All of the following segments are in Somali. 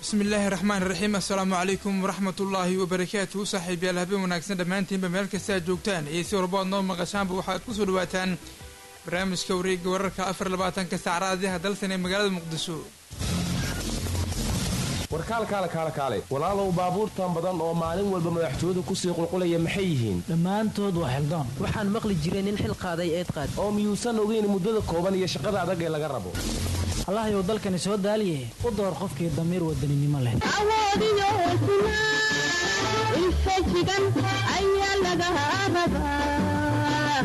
bismi illaahi raxmaan raxiim assalaamu calaykum waraxmat ullaahi wabarakaatuhu saaxiibyaal habeen wanaagsan dhammaantiinba meel kasta aad joogtaan iyo si walba ad noo maqashaanba waxaad ku soo dhawaataan barnaamijka wareega wararka afar labaatanka saacraadiha dalsan ee magaalada muqdisho warkaalkaale kaale kaale walaalow baabuurtan badan oo maalin walba madaxtooyadu kusii qulqulaya maxay yihiin dhammaantood waa xildoon waxaan maqli jiray nin xil qaaday eed qaad oo miyuusan ogeyn muddada kooban iyo shaqada adag ee laga rabo allahayow dalkani soo daaliye u door qofkii damiir wadaninimo leh awoodiyo hesnaa infajigan ayaa laga rabaa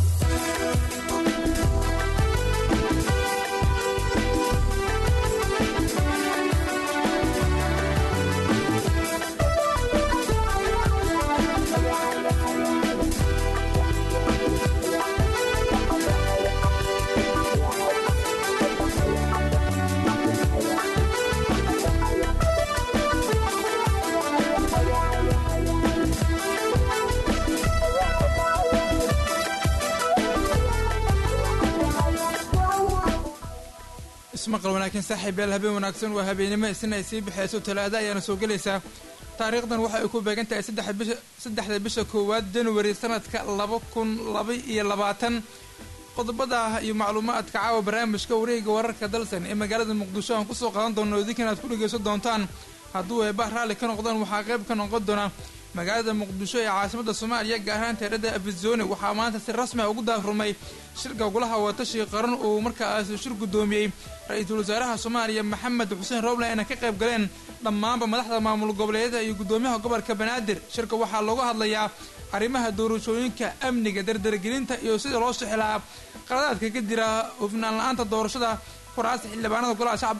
ismaqal wanaagsan saaxiibyaal habeen wanaagsan waa habeenimo isna ay sii bixayso talaada ayaana soo gelaysaa taariikhdan waxa ay ku beegan tahay saddexda bisha koowaad januari sanadka laba kun laba iyo labaatan qodobada iyo macluumaadka caawa barnaamijka wareega wararka dalsan ee magaalada muqdisho aan kusoo qaadan doono idinkan aad ku dhegeysan doontaan hadduu eebah raalli ka noqdaan waxaa qayb ka noqon doona magaalada muqdisho ee caasimada soomaaliya gaar ahaan teerada afizone waxaa maanta si rasmi a ugu daafurmay shirka golaha watashi qaran uu markaas shir guddoomiyey ra-iisul wasaaraha soomaaliya maxamed xuseen roble ayna ka qayb galeen dhammaanba madaxda maamul goboleedyada iyo guddoomiyaha gobolka banaadir shirka waxaa looga hadlayaa arrimaha doorashooyinka amniga dardargelinta iyo sida loo sixilaa qaladaadka ka jira hufnaan la-aanta doorashada kuraasta xildhibaanada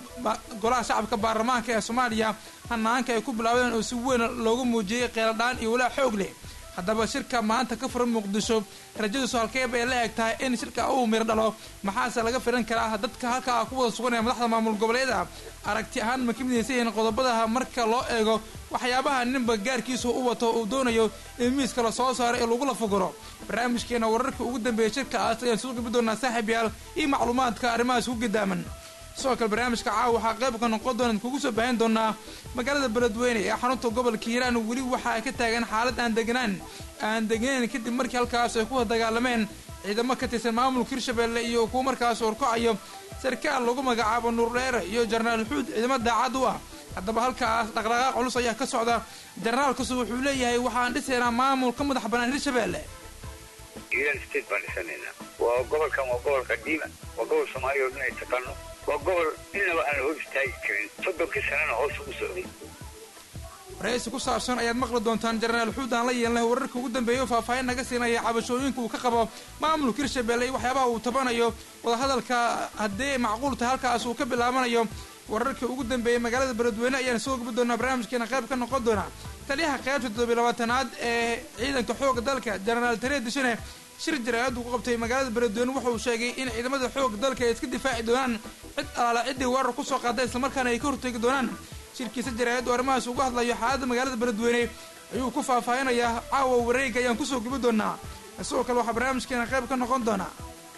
golaha shacabka baarlamaanka ee soomaaliya hanaanka ay ku bilaabeen oo si weyn loogu muujiyey qeeladhaan iyo walaa xoog leh haddaba shirka maanta ka furan muqdisho rajadiisu halkeeb ay la eg tahay in shirka uu miro dhalo maxaase laga filan karaa dadka halkaa ku wada sugan ee madaxda maamul goboleeda aragti ahaan ma ka midaysan yihiin qodobadaha marka loo eego waxyaabaha ninba gaarkiisu u wato uu doonayo in miiska la soo saaro ee lagula fuguro barnaamijkeena wararka ugu dambeeya shirkaas ayaan soo gabi doonaa saaxiibyaal iyo macluumaadka arrimahaas ku gadaaman sidoo kale barnaamijka caawa waxaa qayb ka noqon doona kugu soo baahin doonaa magaalada beledweyne ee xarunta gobolka hiiraan weli waxa ay ka taagan xaalad aan deganaan aan degnayn kadib markii halkaas ay ku dagaalameen ciidamo ka tirsan maamulka hirshabelle iyo kuwa markaas horkacayo sarkaal lagu magacaabo nuurdheere iyo jenaraal xuud ciidamo daacad u ah haddaba halkaas dhaqdhaqaaq culus ayaa ka socda jenaraalkasu wuxuu leeyahay waxaan dhisaynaa maamul ka madax bannaan hirshabelle hiiraan state baan dhisanaynaa waa gobolkan waa gobol qadiima waa gobol soomaaliya oo dhan ay taqaano waa gobol inaba aan la hor istaagi karin soddonkii sanana hoos ugu socday waraysi ku saabsan ayaad maqli doontaan jenaraal xuud aan la yeelnay wararka ugu dambeeya oo faahfaahin naga siinaya cabashooyinka uu ka qabo maamulka hirshabelle iyo waxyaabaha uu tabanayo wadahadalka haddii macquul tahay halkaas uu ka bilaabanayo wararka ugu dambeeyay magaalada beledweyne ayaan soo gubi doonaa barnaamijkeena qayb ka noqon doona taliyaha qaybta toddobiy labaatanaad ee ciidanka xooga dalka jenaraal tare dishane shir jaraa'adu ku qabtay magaalada beledweyne wuxuu sheegay in ciidamada xooga dalka ay iska difaaci doonaan cid alaala ciddii weerar kusoo qaada islamarkaana ay ka hortegi doonaan shirkiisa jaraa'adu arrimahaas uga hadlayo xaaladda magaalada beledweyne ayuu ku faahfaahinayaa caawa wareega ayaan kusoo gubi doonaa sidoo kale waxaa barnaamijkeena qayb ka noqon doonaa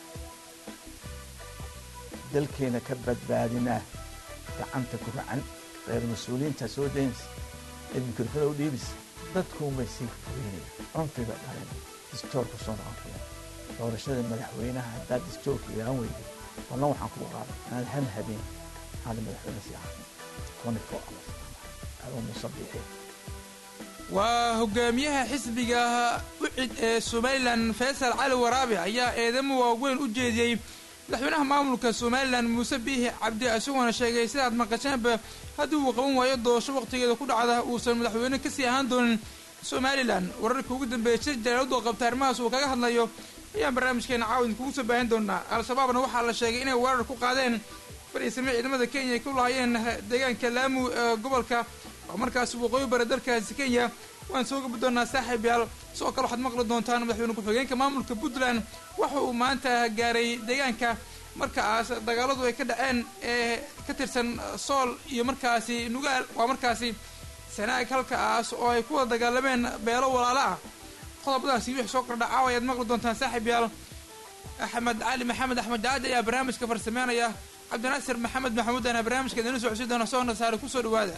dalkeena ka badbaadinaa gacanta ku racan reer mas-uuliyiinta soo daynaysa ee mikrofada u dhiibisa dadkuunbay sii fogeynaya cunfiga dhalen distoorku soo noqon kaya doorashada madaxweynaha haddaad distoorka ilaan weyday wallan waxaan kuu qaaday inaad hal habeen aada madaxweyne sii ahayn twenty four hours adoo musabbixi waa hogaamiyaha xisbiga ucid ee somalilan faysal cali waraabe ayaa eedamo waaweyn u jeediyey madaxweynaha maamulka somalilan muuse biixi cabdi isagoona sheegay sidaad maqasheenba haddii uu qaban waayo doorasho waqtigeeda ku dhacda uusan madaxweyne kasii ahaan doonin somalilan wararka ugu dambeeya shir jaraaradu oo qabta arrimahaas uu kaga hadlayo ayaan barnaamijkeena caawin kugu soo baahin doonaa al-shabaabna waxaa la sheegay inay weerar ku qaadeen fariisame ciidamada kenya ay ku lahaayeen deegaanka laamu ee gobolka oo markaas waqooyi bare dalkaasi kenya waan soo gabi doonaa saaxiib yaal sidoo kale waxaad maqli doontaan madaxweyne ku-xigeenka maamulka puntland waxa uu maanta gaaray deegaanka markaas dagaaladu ay ka dhaceen ee ka tirsan sool iyo markaasi nugaal waa markaasi sanaag halkaas oo ay ku wada dagaalameen beelo walaalo ah qodobadaasi wixii soo kordha caawa ayaad maqli doontaan saaxiib yaal axmed cali maxamed axmed jaadi ayaa barnaamijka farsameynaya cabdinaasir maxamed maxamuud ana barnaamijka idinla socodsiin doona soona saare kusoo dhawaada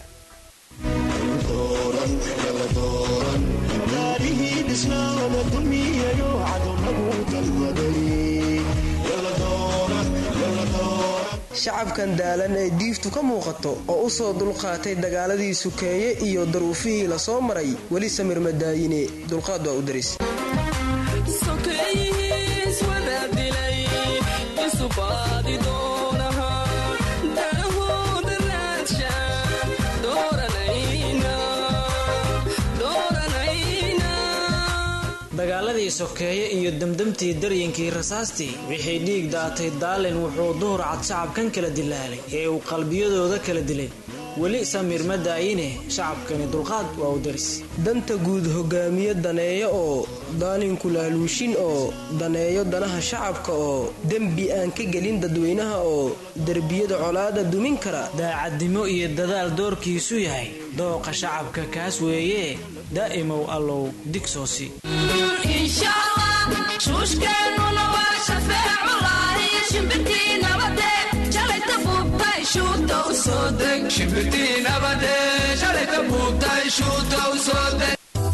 shacabkan daalan ee diiftu ka muuqato oo u soo dulqaatay dagaaladii sukeeye iyo daruufihii la soo maray weli samir madaayine dulqaad waa u daris dagaaladii sokeeye iyo demdemtii daryankii rasaastii wixii dhiig daatay daalin wuxuu duhur cad shacabkan kala dilaalay ee uu qalbiyadooda kala dilay weli samiir ma daayine shacabkani dulqaad waa u daris danta guud hogaamiye daneeyo oo daalinku laaluushin oo daneeyo danaha shacabka oo dembi aan ka gelin dadweynaha oo derbiyada colaada dumin kara daacadnimo iyo dadaal doorkiisu yahay dooqa shacabka kaas weeye daa'imow allow digsoosi shuushkeennuna waa shafeeculahi shimbirtii nabade shalayta buubtay shuuta u soo deg shimbirtii nabade shalayta buubtay shuuta u soo deg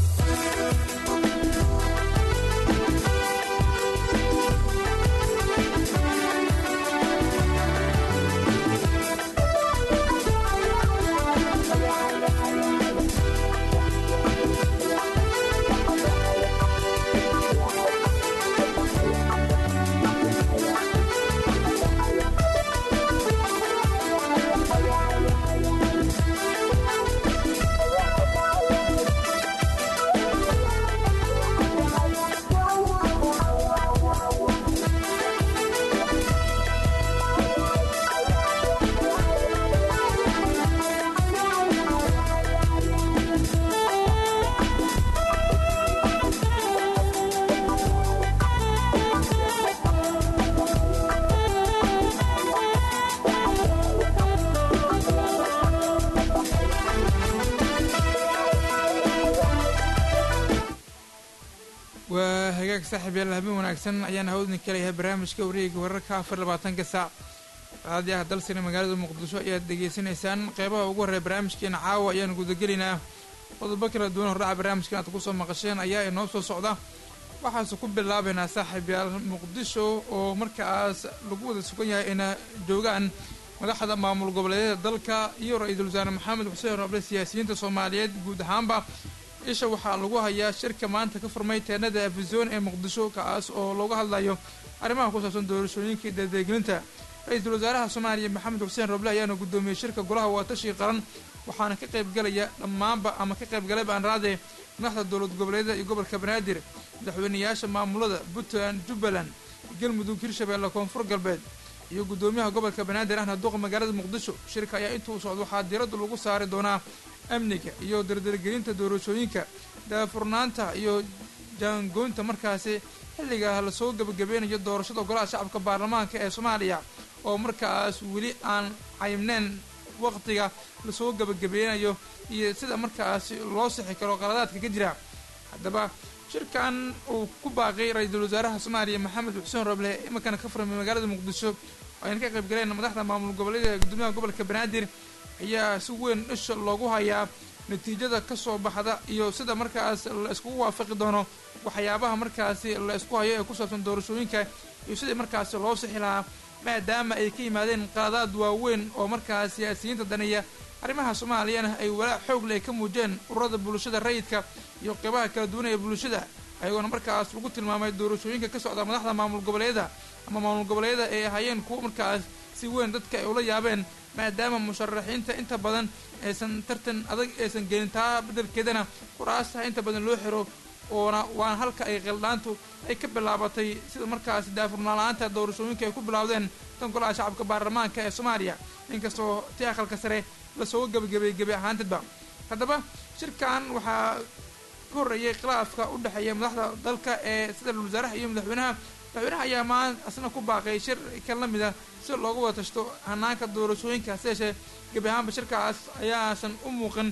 waa hagaag saaxiib yaal habeen wanaagsan ayaan hawdni kaleyahay barnaamijka wareega wararka afar labaatanka saac raadi ah dalsina magaalada muqdisho ayaad degeysanaysaan qeybaha ugu horreeya barnaamijkeena caawa ayaan gudagelaynaa qodobo kala duwan hordhaca barnaamijkan aad kusoo maqasheen ayaa inoo soo socda waxaase ku bilaabaynaa saaxiib yaal muqdisho oo markaas lagu wada sugan yahay ina joogaan madaxda maamul goboleedyada dalka iyo ra-iisul wasaare maxamed xuseen roble siyaasiyiinta soomaaliyeed guud ahaanba isha waxaa lagu hayaa shirka maanta ka furmay teenada afisoon ee muqdisho kaas oo looga hadlayo arrimaha ku saabsan doorashooyinka iyo dadeeglinta ra-iisul wasaaraha soomaaliya maxamed xuseen roble ayaana guddoomiyey shirka golaha waatashi qaran waxaana ka qaybgalaya dhammaanba ama ka qaybgalay baanraade madaxda dowlad goboleedyada iyo gobolka banaadir madaxweynayaasha maamulada puntland jubbaland galmudug hirshabeelle koonfur galbeed iyo guddoomiyaha gobolka banaadir ahna duqa magaalada muqdisho shirka ayaa intuu socdo waxaa diiradda lagu saari doonaa amniga iyo dardargelinta doorashooyinka daafurnaanta iyo jaangoynta markaasi xilliga lasoo gebagabeynayo doorashada golaha shacabka baarlamaanka ee soomaaliya oo markaas weli aan caymneyn waqtiga lasoo gebagabeynayo iyo sida markaasi loo sixi karo qaladaadka ka jira haddaba shirkan uu ku baaqay ra-iisul wasaaraha soomaaliya maxamed xuseen roble imankana ka furmay magaalada muqdisho ayna ka qayb galeen madaxda maamul goboleeda gudoomiyaha gobolka banaadir ayaa si weyn isha loogu hayaa natiijada ka soo baxda iyo sida markaas la iskugu waafaqi doono waxyaabaha markaasi la isku hayo ee ku saabsan doorashooyinka iyo sidii markaasi loo sixi lahaa maadaama ay ka yimaadeen qaladaad waaweyn oo markaas siyaasiyiinta daneeya arrimaha soomaaliyana ay walaac xoog leh ka muujeen ururada bulshada rayidka iyo qeybaha kala duwan ee bulshada ayagoona markaas lagu tilmaamay doorashooyinka ka socda madaxda maamul goboleeda ama maamul goboleeda ay ahaayeen kuwo markaas si weyn dadka ay ula yaabeen maadaama musharaxiinta inta badan aysan tartan adag aysan gelin taa beddelkeedana kuraastaha inta badan loo xiro oona waan halka ay qildhaantu ay ka bilaabatay sida markaas daafurnaan-la-aanta doorashooyinka ay ku bilaawdeen tan golaha shacabka baarlamaanka ee soomaaliya inkastoo ti aqalka sare lasoo gebagabay gebi ahaantidba haddaba shirkan waxaa ka horreeyay khilaafka u dhexeeya madaxda dalka ee sida wasaaraha iyo madaxweynaha madaxweynaha ayaa maan asna ku baaqay shir kan la mid a si looga wada tashto hanaanka doorashooyinka hase yeeshee gebi ahaanba shirkaas ayaasan u muuqan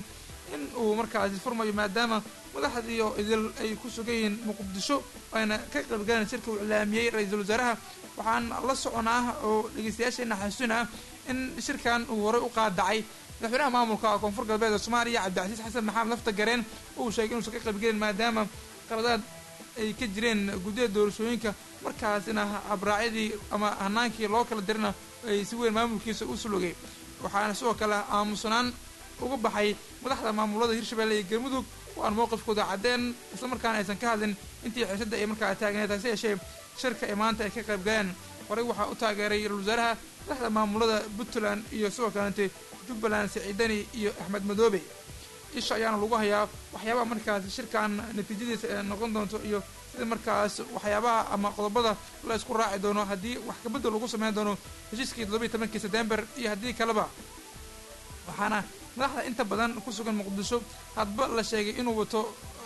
in uu markaasi furmayo maadaama madaxdiiyo idil ay ku sugan yihiin muqdisho ayna ka qaybgaleen shirka uu iclaamiyey ra-iisul wasaaraha waxaan la soconaa oo dhegeystayaasheena xasuusin ah in shirkan uu horey u qaadacay madaxweynaha maamulka koonfur galbeed ee soomaaliya cabdicasiis xasan maxamed lafta gareen uu sheegay inuusan ka qaybgelin maadaama qaladaad ay ka jireen guddiyada doorashooyinka markaasina habraacyadii ama hanaankii loo kala dirina ay si weyn maamulkiisa u sulogay waxaana sidoo kale aamusanaan uga baxay madaxda maamulada hirshabelle iyo galmudug oo aan mowqifkooda caddeen islamarkaana aysan ka hadlin intii xiisadda ay markaa taagneed hase yeeshee shirka ay maanta ay ka qayb galeen horey waxaa u taageeray ra-isul wasaaraha madaxda maamulada puntland iyo sidoo kalente jubbaland siciidani iyo axmed madoobe isha ayaana lagu hayaa waxyaabaha markaas shirkan natiijadiisa ee noqon doonto iyo sida markaas waxyaabaha ama qodobada la isku raaci doono haddii wax kabedel lagu sameyn doono heshiiskii toddobiyi tobankii sebtember iyo haddii kaleba waxaana madaxda inta badan ku sugan muqdisho hadba la sheegay inuu wato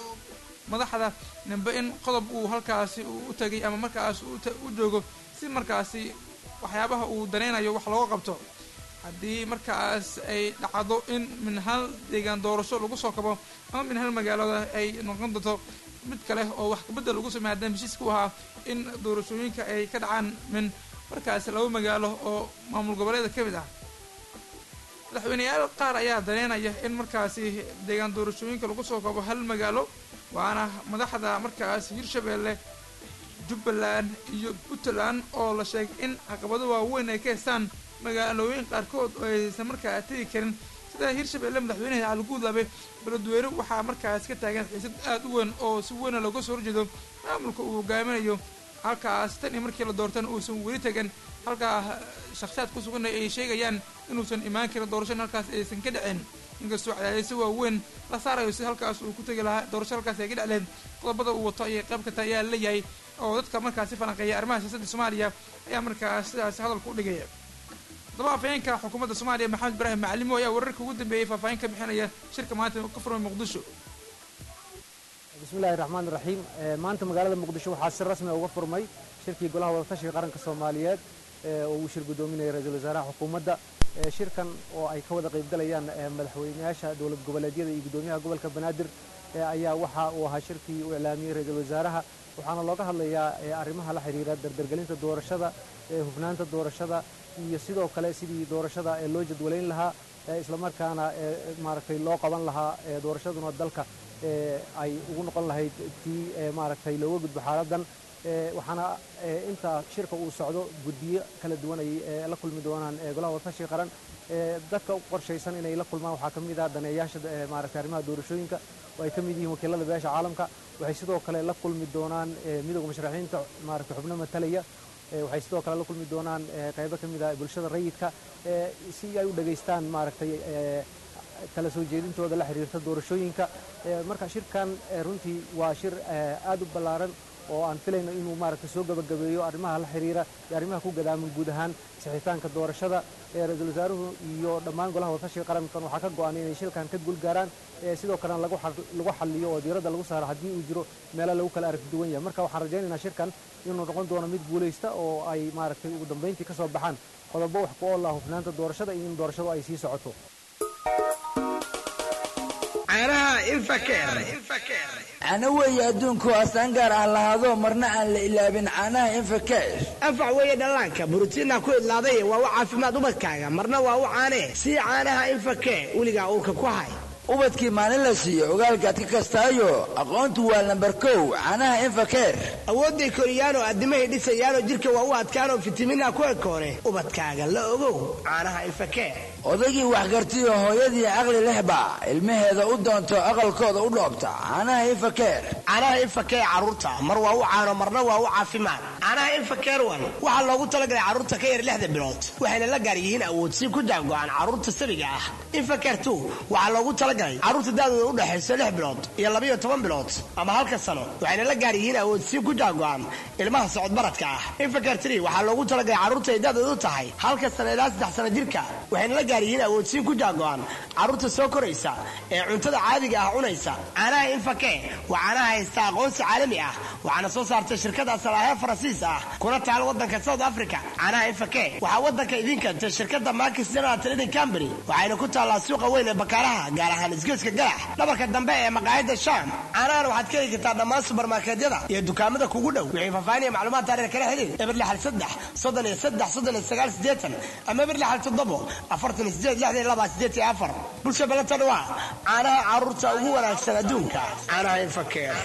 madaxda nimbe in qodob uu halkaasi u tagay ama markaas u joogo si markaasi waxyaabaha uu danaynayo wax looga qabto haddii markaas ay dhacdo in min hal deegaan doorasho lagu soo kabo ama min hal magaalada ay noqon doonto mid kale oo wax kabedel lagu sameey haddana heshiiska u ahaa in doorashooyinka ay ka dhacaan min markaas laba magaalo oo maamul goboleeda ka mid ah madaxweyneyaal qaar ayaa daneynaya in markaasi deegaan doorashooyinka lagu soo kabo hal magaalo waana madaxda markaas hirshabelle jubbaland iyo puntland oo la sheegay in caqabado waaweyn ay ka heystaan magaalooyin qaarkood oo aysan markaa tegi karin sida hirshabelle madaxweynaha caliguudlaabe beledweyne waxaa markaas ka taagan xiisad aada u weyn oo si weyna looga soo horjeedo maamulka uu hogaaminayo halkaas tan iyo markii la doortana uusan weli tegan halkaa shakhsiyaad ku sugan ay sheegayaan inuusan imaan karin doorashana halkaas aysan ka dhicin inkastoo cadaadisyo waaweyn la saarayo si halkaas uu ku tegi lahaa doorasho halkaas ay ka dhecleen qodobada uu wato ayay qayb ka tahay ayaa leeyahay oo dadka markaasi falanqeeya arrimaha siyaasadda soomaaliya ayaa markaas sidaasi hadalka u dhigaya haddaba afhayeenka xukuumadda soomaaliya maxamed ibraahim macalimo ayaa wararka ugu dambeeyey faahfaahin ka bixinaya shirka maanta ka furmay muqdisho bismillahi raxmaan raxiim maanta magaalada muqdisho waxaa si rasmi uga furmay shirkii golaha wadatashiga qaranka soomaaliyeed oo uu shir guddoominaya ra-iisul wasaaraha xukuumadda shirkan oo ay ka wada qaybgalayaan madaxweyneyaasha dowlad goboleedyada iyo guddoomiyaha gobolka banaadir ayaa waxa uu ahaa shirkii uu iclaamiyey ra-iisul wasaaraha waxaana looga hadlayaa arrimaha la xiriira dardargelinta doorashada hufnaanta doorashada iyo sidoo kale sidii doorashada loo jadwalayn lahaa islamarkaana maaragtay loo qaban lahaa doorashaduna dalka ay ugu noqon lahayd tii maaragtay looga gudbo xaaladan waxaana inta shirka uu socdo guddiyo kala duwan ay la kulmi doonaan golaha wadatashiga qaran dadka u qorshaysan inay la kulmaan waxaa ka mid ah daneeyaasha maaragtay arrimaha doorashooyinka oo ay ka mid yihiin wakiilada beesha caalamka waxay sidoo kale la kulmi doonaan midooda musharaxiinta maaragtay xubno matalaya waxay sidoo kale la kulmi doonaan qaybo ka mid ah bulshada rayidka si ay u dhegaystaan maaragtay kala soo jeedintooda la xiriirta doorashooyinka marka shirkan runtii waa shir aad u ballaaran oo aan filayno inuu maaragtay soo gabagabeeyo arrimaha la xiriira iyo arrimaha ku gadaaman guud ahaan sixitaanka doorashada ra-iisul wasaaruhu iyo dhammaan golaha wadatashiga qarankan waxaa ka go-an inay shilkan ka guulgaaraan sidoo kalena lagu xaliyo oo diiradda lagu saaro haddii uu jiro meelo lagu kala aragti duwan yahay marka waxaan rajaynaynaa shirkan inuu noqon doono mid guulaysta oo ay maaragtay ugu dambayntii ka soo baxaan qodobo wax ku oola hufnaanta doorashada iyo in doorashadu ay sii socoto cana weeye adduunku astaan gaar ah lahaado marna aan la ilaabin caanaha infakesh anfac weeye dhallaanka borotiinna ku idlaaday waa u caafimaad ubadkaaga marna waa u caanee sii caanaha infake weligaa uurka ku hay ubadkii maalin la siiyo ogaalkaad ka kastaayo aqoontu waa lambar kow caanaha infakeer awoodday koriyaanoo addimahay dhisayaanoo jidhka waa u adkaanoo fitamiinha ku ekoone ubadkaaga la ogow caanaha infakeer odaygii waxgartiyo hooyadii caqli lehba ilmaheeda u doonto aqalkooda u dhoobta caanaha infakeer caanaha infakeer carruurta mar waa u caano marna waa u caafimaad caanaha infakeer wan waxaa loogu talagalay carruurta ka yar lixda bilood waxayna la gaar yihiin awoodsi ku jaango-an carruurta sabiga ah infakeer tu waxaa loogu talagalay carruurta daadooda u dhexayso lix bilood iyo labayo toban bilood ama halka sano waxayna la gaar yihiin awoodsi ku jaango-an ilmaha socodbaradka ah infakeer tri waxaa loogu talagalay carruurta ay daadooda u tahay halka sano ilaa saddex sano jirka waxayna la gaar yihiin awoodsiin ku jaago-an carruurta soo koraysa ee cuntada caadiga ah cunaysa caanaha infake waa caanaha haysta aqoonsi caalami ah waxaana soo saartay shirkada salaahe faransiis ah kuna taal wadanka south africa caanaha infake waxaa wadanka idin keentay shirkada markis general trading company waxayna ku taallaa suuqa weyn ee bakaaraha gaar ahaan isgoyska galax dhabarka dambe ee maqaayada sham caanahan waxaad ka heli kartaa dhammaan subarmarkeedyada iyo dukaamada kugu dhow wixii faahfaahin iyo macluumaad taariir kala xiriir eber lixal saddex soddon iyo saddex soddon iyo sagaal sideetan ama eber lixal toddobo afartan iyo sideed lixdan iyo laba sideed iyo afar bulsha balanta dhawaa caanaha caruurta ugu wanaagsan adduunka caanaha infakeer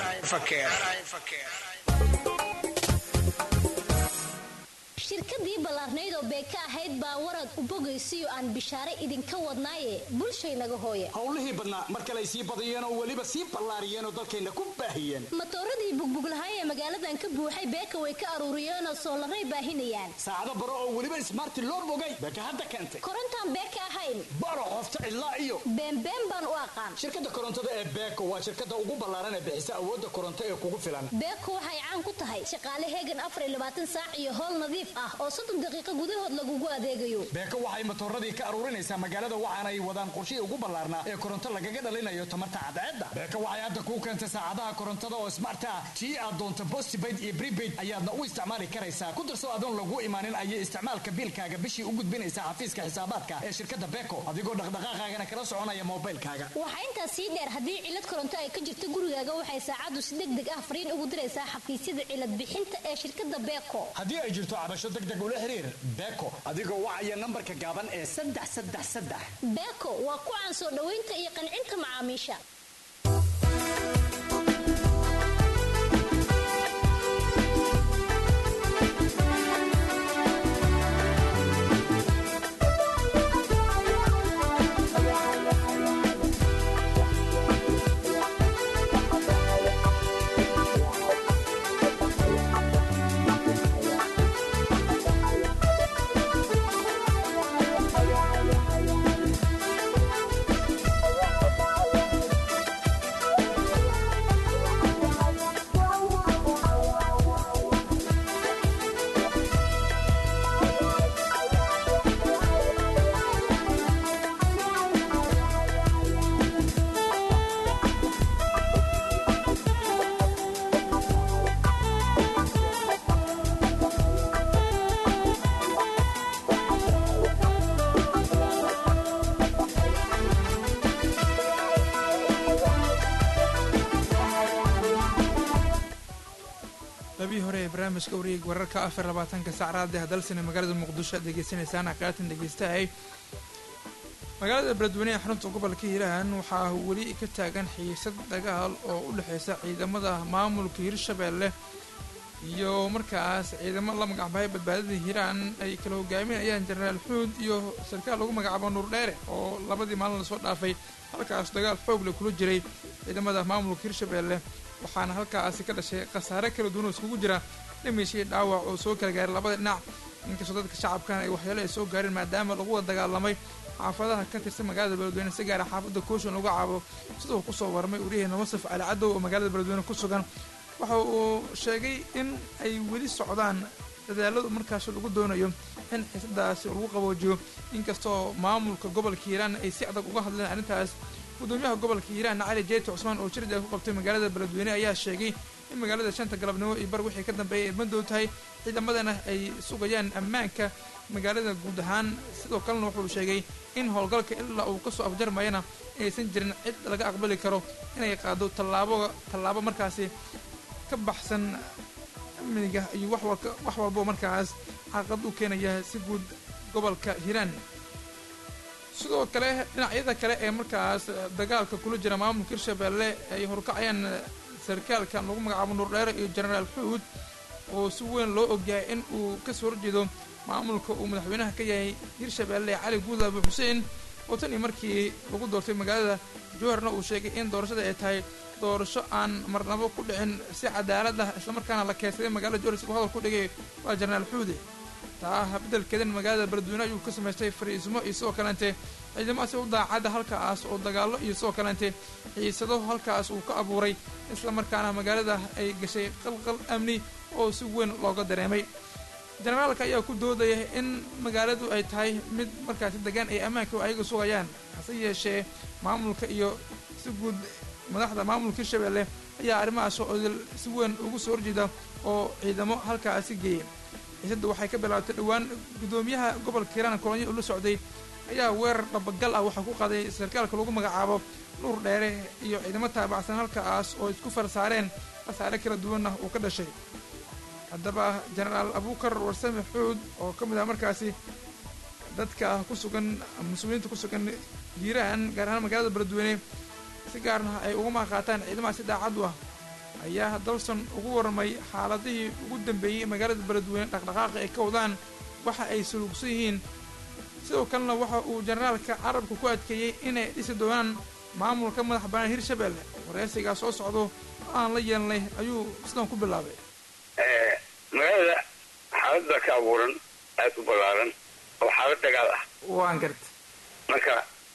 shirkadii ballaarnayd oo beeka ahayd baa warad u bogaysiyo aan bishaare idinka wadnaaye bulshaynaga hooye howlihii badnaa mar kale ay sii badiyeen oo weliba sii ballaariyeen oo dalkayna ku baahiyeen matooradii bugbuglahay ee magaaladan ka buuxay beeka way ka aruuriyeenoo soolaray baahinayaan saacado baro oo weliba ismaarti loo bogay beeka hadda keentay korontaan beeka ahayn baro qofta ilaa iyo beenbeen baan u aqaan shirkadda korontada ee beeko waa shirkadda ugu ballaaran ee bixisa awoodda koronto ee kugu filan beeko waxay caan ku tahay shaqaale heegan afar iyo labaatan saac iyo howl nadiif ah oo soddon daqiiqo gudahood lagugu adeegayo beeko waxay matooradii ka aruurinaysaa magaalada waxaanay wadaan qorshihii ugu ballaarnaa ee koronto lagaga dhalinayo tamarta cadceedda beeko waxay hadda kuu keentay saacadaha korontada oo smart ah tii aad doonto postpaid iyo prepaid ayaadna u isticmaali karaysaa ku darso adoon lagu imaanin ayay isticmaalka biilkaaga bishii u gudbinaysaa xafiiska xisaabaadka ee shirkadda beeko adigoo dhaqdhaqaaqaagana kala soconaya moobaylkaaga waxaa intaas sii dheer haddii cilad koronto ay ka jirto gurigaaga waxay saacaddu si deg deg ah fariin ugu diraysaa xafiisyada cilad bixinta ee shirkadda beeko haddii ay jirto cabasho degdeg ula xiriir beeko adigoo wacaya nambarka gaaban ee saddex saddex saddex beeko waa ku caan soo dhoweynta iyo qancinta macaamiisha labihii hore ee barnaamijka wareeg wararka afar labaatanka saacraada hadalsina magaalada muqdisho aad degeysanaysaan aqaatan dhegeystahay magaalada beledweyne ee xarunta gobolka hiiraan waxaa weli ka taagan xiisad dagaal oo u dhexeysa ciidamada maamulka hirshabeelle iyo markaas ciidamo la magacbahay badbaadada hiiraan ay kala hogaaminayaan jenaraal xuud iyo sarkaal lagu magacaabo nuur dheere oo labadii maalin lasoo dhaafay halkaas dagaal xoogle kula jiray ciidamada maamulka hirshabeelle waxaana halkaasi ka dhashay khasaare kala duwan oo iskugu jira dhimishii dhaawac oo soo kala gaaray labada dhinac inkastoo dadka shacabkan ay waxyeelo ay soo gaareen maadaama lagu wada dagaalamay xaafadaha ka tirsan magaalada beledweyne si gaara xaafadda kooshan lagu caabo sida uu kusoo warmay waryaheena musaf cali cadow oo magaalada beledweyne ku sugan waxa uu sheegay in ay weli socdaan dadaaladu markaas lagu doonayo in xiisadaasi lagu qaboojiyo inkastoo maamulka gobolka hiiraan ay si adag uga hadleen arrintaas gudoomiyaha gobolka hiiraan cali jeeti cusmaan oo jirida ku qabtay magaalada beledweyne ayaa sheegay in magaalada shanta galabnimo iyo bar wixii ka dambeeyay ay madow tahay ciidamadana ay sugayaan ammaanka magaalada guud ahaan sidoo kalena wuxuu sheegay in howlgalka ilaa uu kasoo afjarmayana aysan jirin cid laga aqbali karo inay qaado tallaabo tallaabo markaasi ka baxsan amniga iyo wax walka wax walbo markaas xaqad u keenaya si guud gobolka hiiraan sidoo kale dhinacyada kale ee markaas dagaalka kula jira maamulka hirshabeelle ay horkacayaan sarkaalkan lagu magacaabo nuurdheere iyo jenaraal xuud oo si weyn loo ogyahay in uu kasoo horjeedo maamulka uu madaxweynaha ka yahay hirshabeelle cali guud abu xuseen oo tan iyo markii lagu doortay magaalada jowharna uu sheegay in doorashada ay tahay doorasho aan marnabo ku dhicin si cadaalad ah islamarkaana la keensaday magaalada jowhar siguu hadal ku dhigay waa jenaraal xuude taa beddelkeedan magaalada beledweyne ayuu ka samaystay fariismo iyo sidoo kaleente ciidamadaasi u daacadda halkaas oo dagaallo iyo sidoo kaleente xiisado halkaas uu ka abuuray islamarkaana magaalada ay gashay qalqal amni oo si weyn looga dareemay jenaraalka ayaa ku doodaya in magaaladu ay tahay mid markaasi degaan ay ammaanka ayaga sugayaan hase yeeshee maamulka iyo si guud madaxda maamulka hirshabeelle ayaa arrimahaas oo idil si weyn ugu soo horjeeda oo ciidamo halkaasi geeyay xiisadda waxay ka bilaabtay dhowaan guddoomiyaha gobolka hiiraan kolonyo ula socday ayaa weerar dhabagal ah waxaa ku qaaday sarkaalka lagu magacaabo nuur dheere iyo ciidamo taabacsan halkaas oo isku far saareen khasaare kala duwanna uu ka dhashay haddaba jenaraal abuukar warsame xuud oo ka mid ah markaasi dadka ku sugan mas-uuliyiinta ku sugan hiiraan gaar ahaan magaalada beledweyne si gaarna ay uga maaqaataan ciidamaha si daacad u ah ayaa dalson ugu warramay xaaladihii ugu dambeeyey magaalada beledweyne dhaqdhaqaaqa ay ka wadaan waxa ay suluugsan yihiin sidoo kalena waxa uu jenaraalka carabka ku adkeeyey inay dhisi doonaan maamulka madax bannaan hirshabelle wareysigaa soo socdo oo aan la yeelnay ayuu sidan ku bilaabay magaalada xaalad baa ka abuuran aad u ballaaran oo xaalad dagaal ah waan garta marka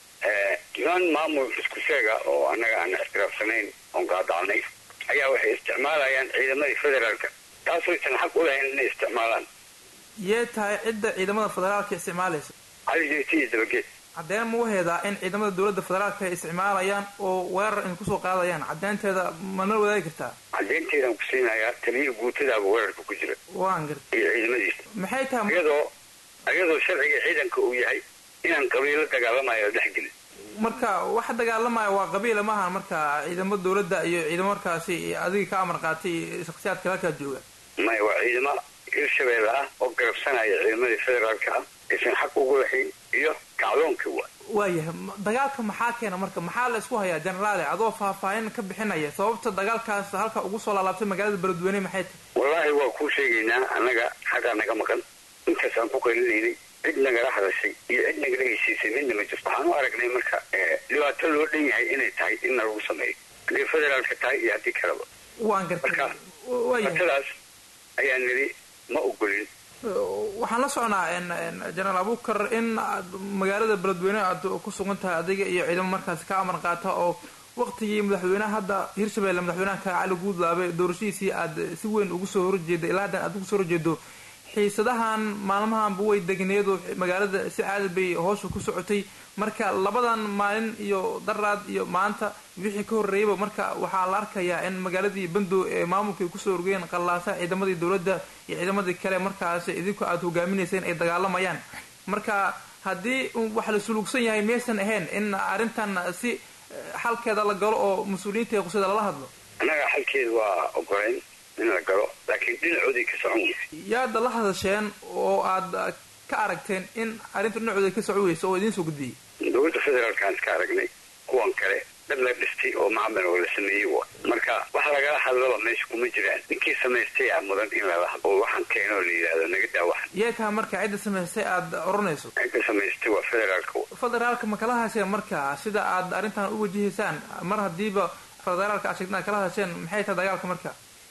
niman maamul isku sheega oo annaga aan ixtiraafsanayn oon gaadacnay ayaa waxay isticmaalayaan ciidamadii federaalka taasooysan xaq u lahayn inay isticmaalaan yee tahay cidda ciidamada federaalka isticmaalaysa cali jeeti iyo dabageed caddeyn ma u heedaa in ciidamada dowladda federaalka ay isticmaalayaan oo weerar in kusoo qaadayaan caddeynteeda mana wadaagi kartaa caddeynteedaan ku siinayaa taliya guutadaaba weerarka ku jira waan garta iyo ciidamadiisa maxay tahay iyadoo iyadoo sharciga ciidanka uu yahay inaan qabiilo dagaalamayo dhexgelin marka waxa dagaalamaya waa qabiila maaha marka ciidamo dowladda iyo ciidamo markaasi adiga ka amar qaatay iyo shakhsiyaadka halkaa jooga maya waa ciidamo hirshabeelle ah oo garabsanaya ciidamadii federaalka ah aysan xaq ugu lahayn iyo kacdoonka wa waayahay dagaalka maxaa keena marka maxaa la isku hayaa jenaraale adoo faahfaahin ka bixinaya sababta dagaalkaas halka ugu soo laalaabtay magaalada beledweyne maxay tahay wallaahi waa kuu sheegaynaa annaga xaggaa naga maqan intaas aan ku qalinaynay cid nagala hadashay iyo cid nagala heshiisay midna ma jirto waxaan u aragnay marka dhibaato loo dhan yahay inay tahay in nalagu sameeyo hadday federaalka tahay iyo haddii kaleba waan gartay marka dhibaatadaas ayaa niri ma ogolin waxaan la socnaa jenaraal abuukar in aad magaalada beledweyne aad ku sugan tahay adiga iyo ciidamo markaasi ka amar qaata oo waqtigii madaxweyneha hadda hirshabelle madaxweynaha ka cali guudlaabe doorashadiisii aad si weyn ugu soo horjeeda ilaa haddan aad ugu soo horjeedo xiisadahan maalmahanba way degneedo magaalada si caadi bay hoosha ku socotay marka labadan maalin iyo daraad iyo maanta wixii ka horreeyaba marka waxaa la arkayaa in magaaladii bandow ee maamulka ay kusoo orgeen qallaasa ciidamadii dowladda iyo ciidamadii kale markaas idinku aad hogaaminayseen ay dagaalamayaan marka haddii wax la suluugsan yahay maysan ahayn in arrintan si xalkeeda la galo oo mas-uuliyiinta qusada lala hadlo annaga xalkeeda waa ogolayn in la galo laakiin dhinacooday ka socon weysa yaada la hadasheen oo aad ka aragteen in arrinta dhinacooda ka socon weysa oo idiin soo gudbiyey dowladda federaalkaan iska aragnay kuwan kale dad la dhistay oo macmil oo la sameeyey wa marka wax lagala hadlaba meesha kuma jiraan ninkii samaystay a mudan in lala hadlo oo waxaan keeno la yidhaahdo naga daawaxan yee taha marka cidda samaystay aada oranayso cidda samaystay waa federaalka federaalka ma kala hasheen marka sida aad arrintan u wajihaysaan mar haddiiba federaalka aad sheegtaan kala hasheen maxay tahay dagaalka marka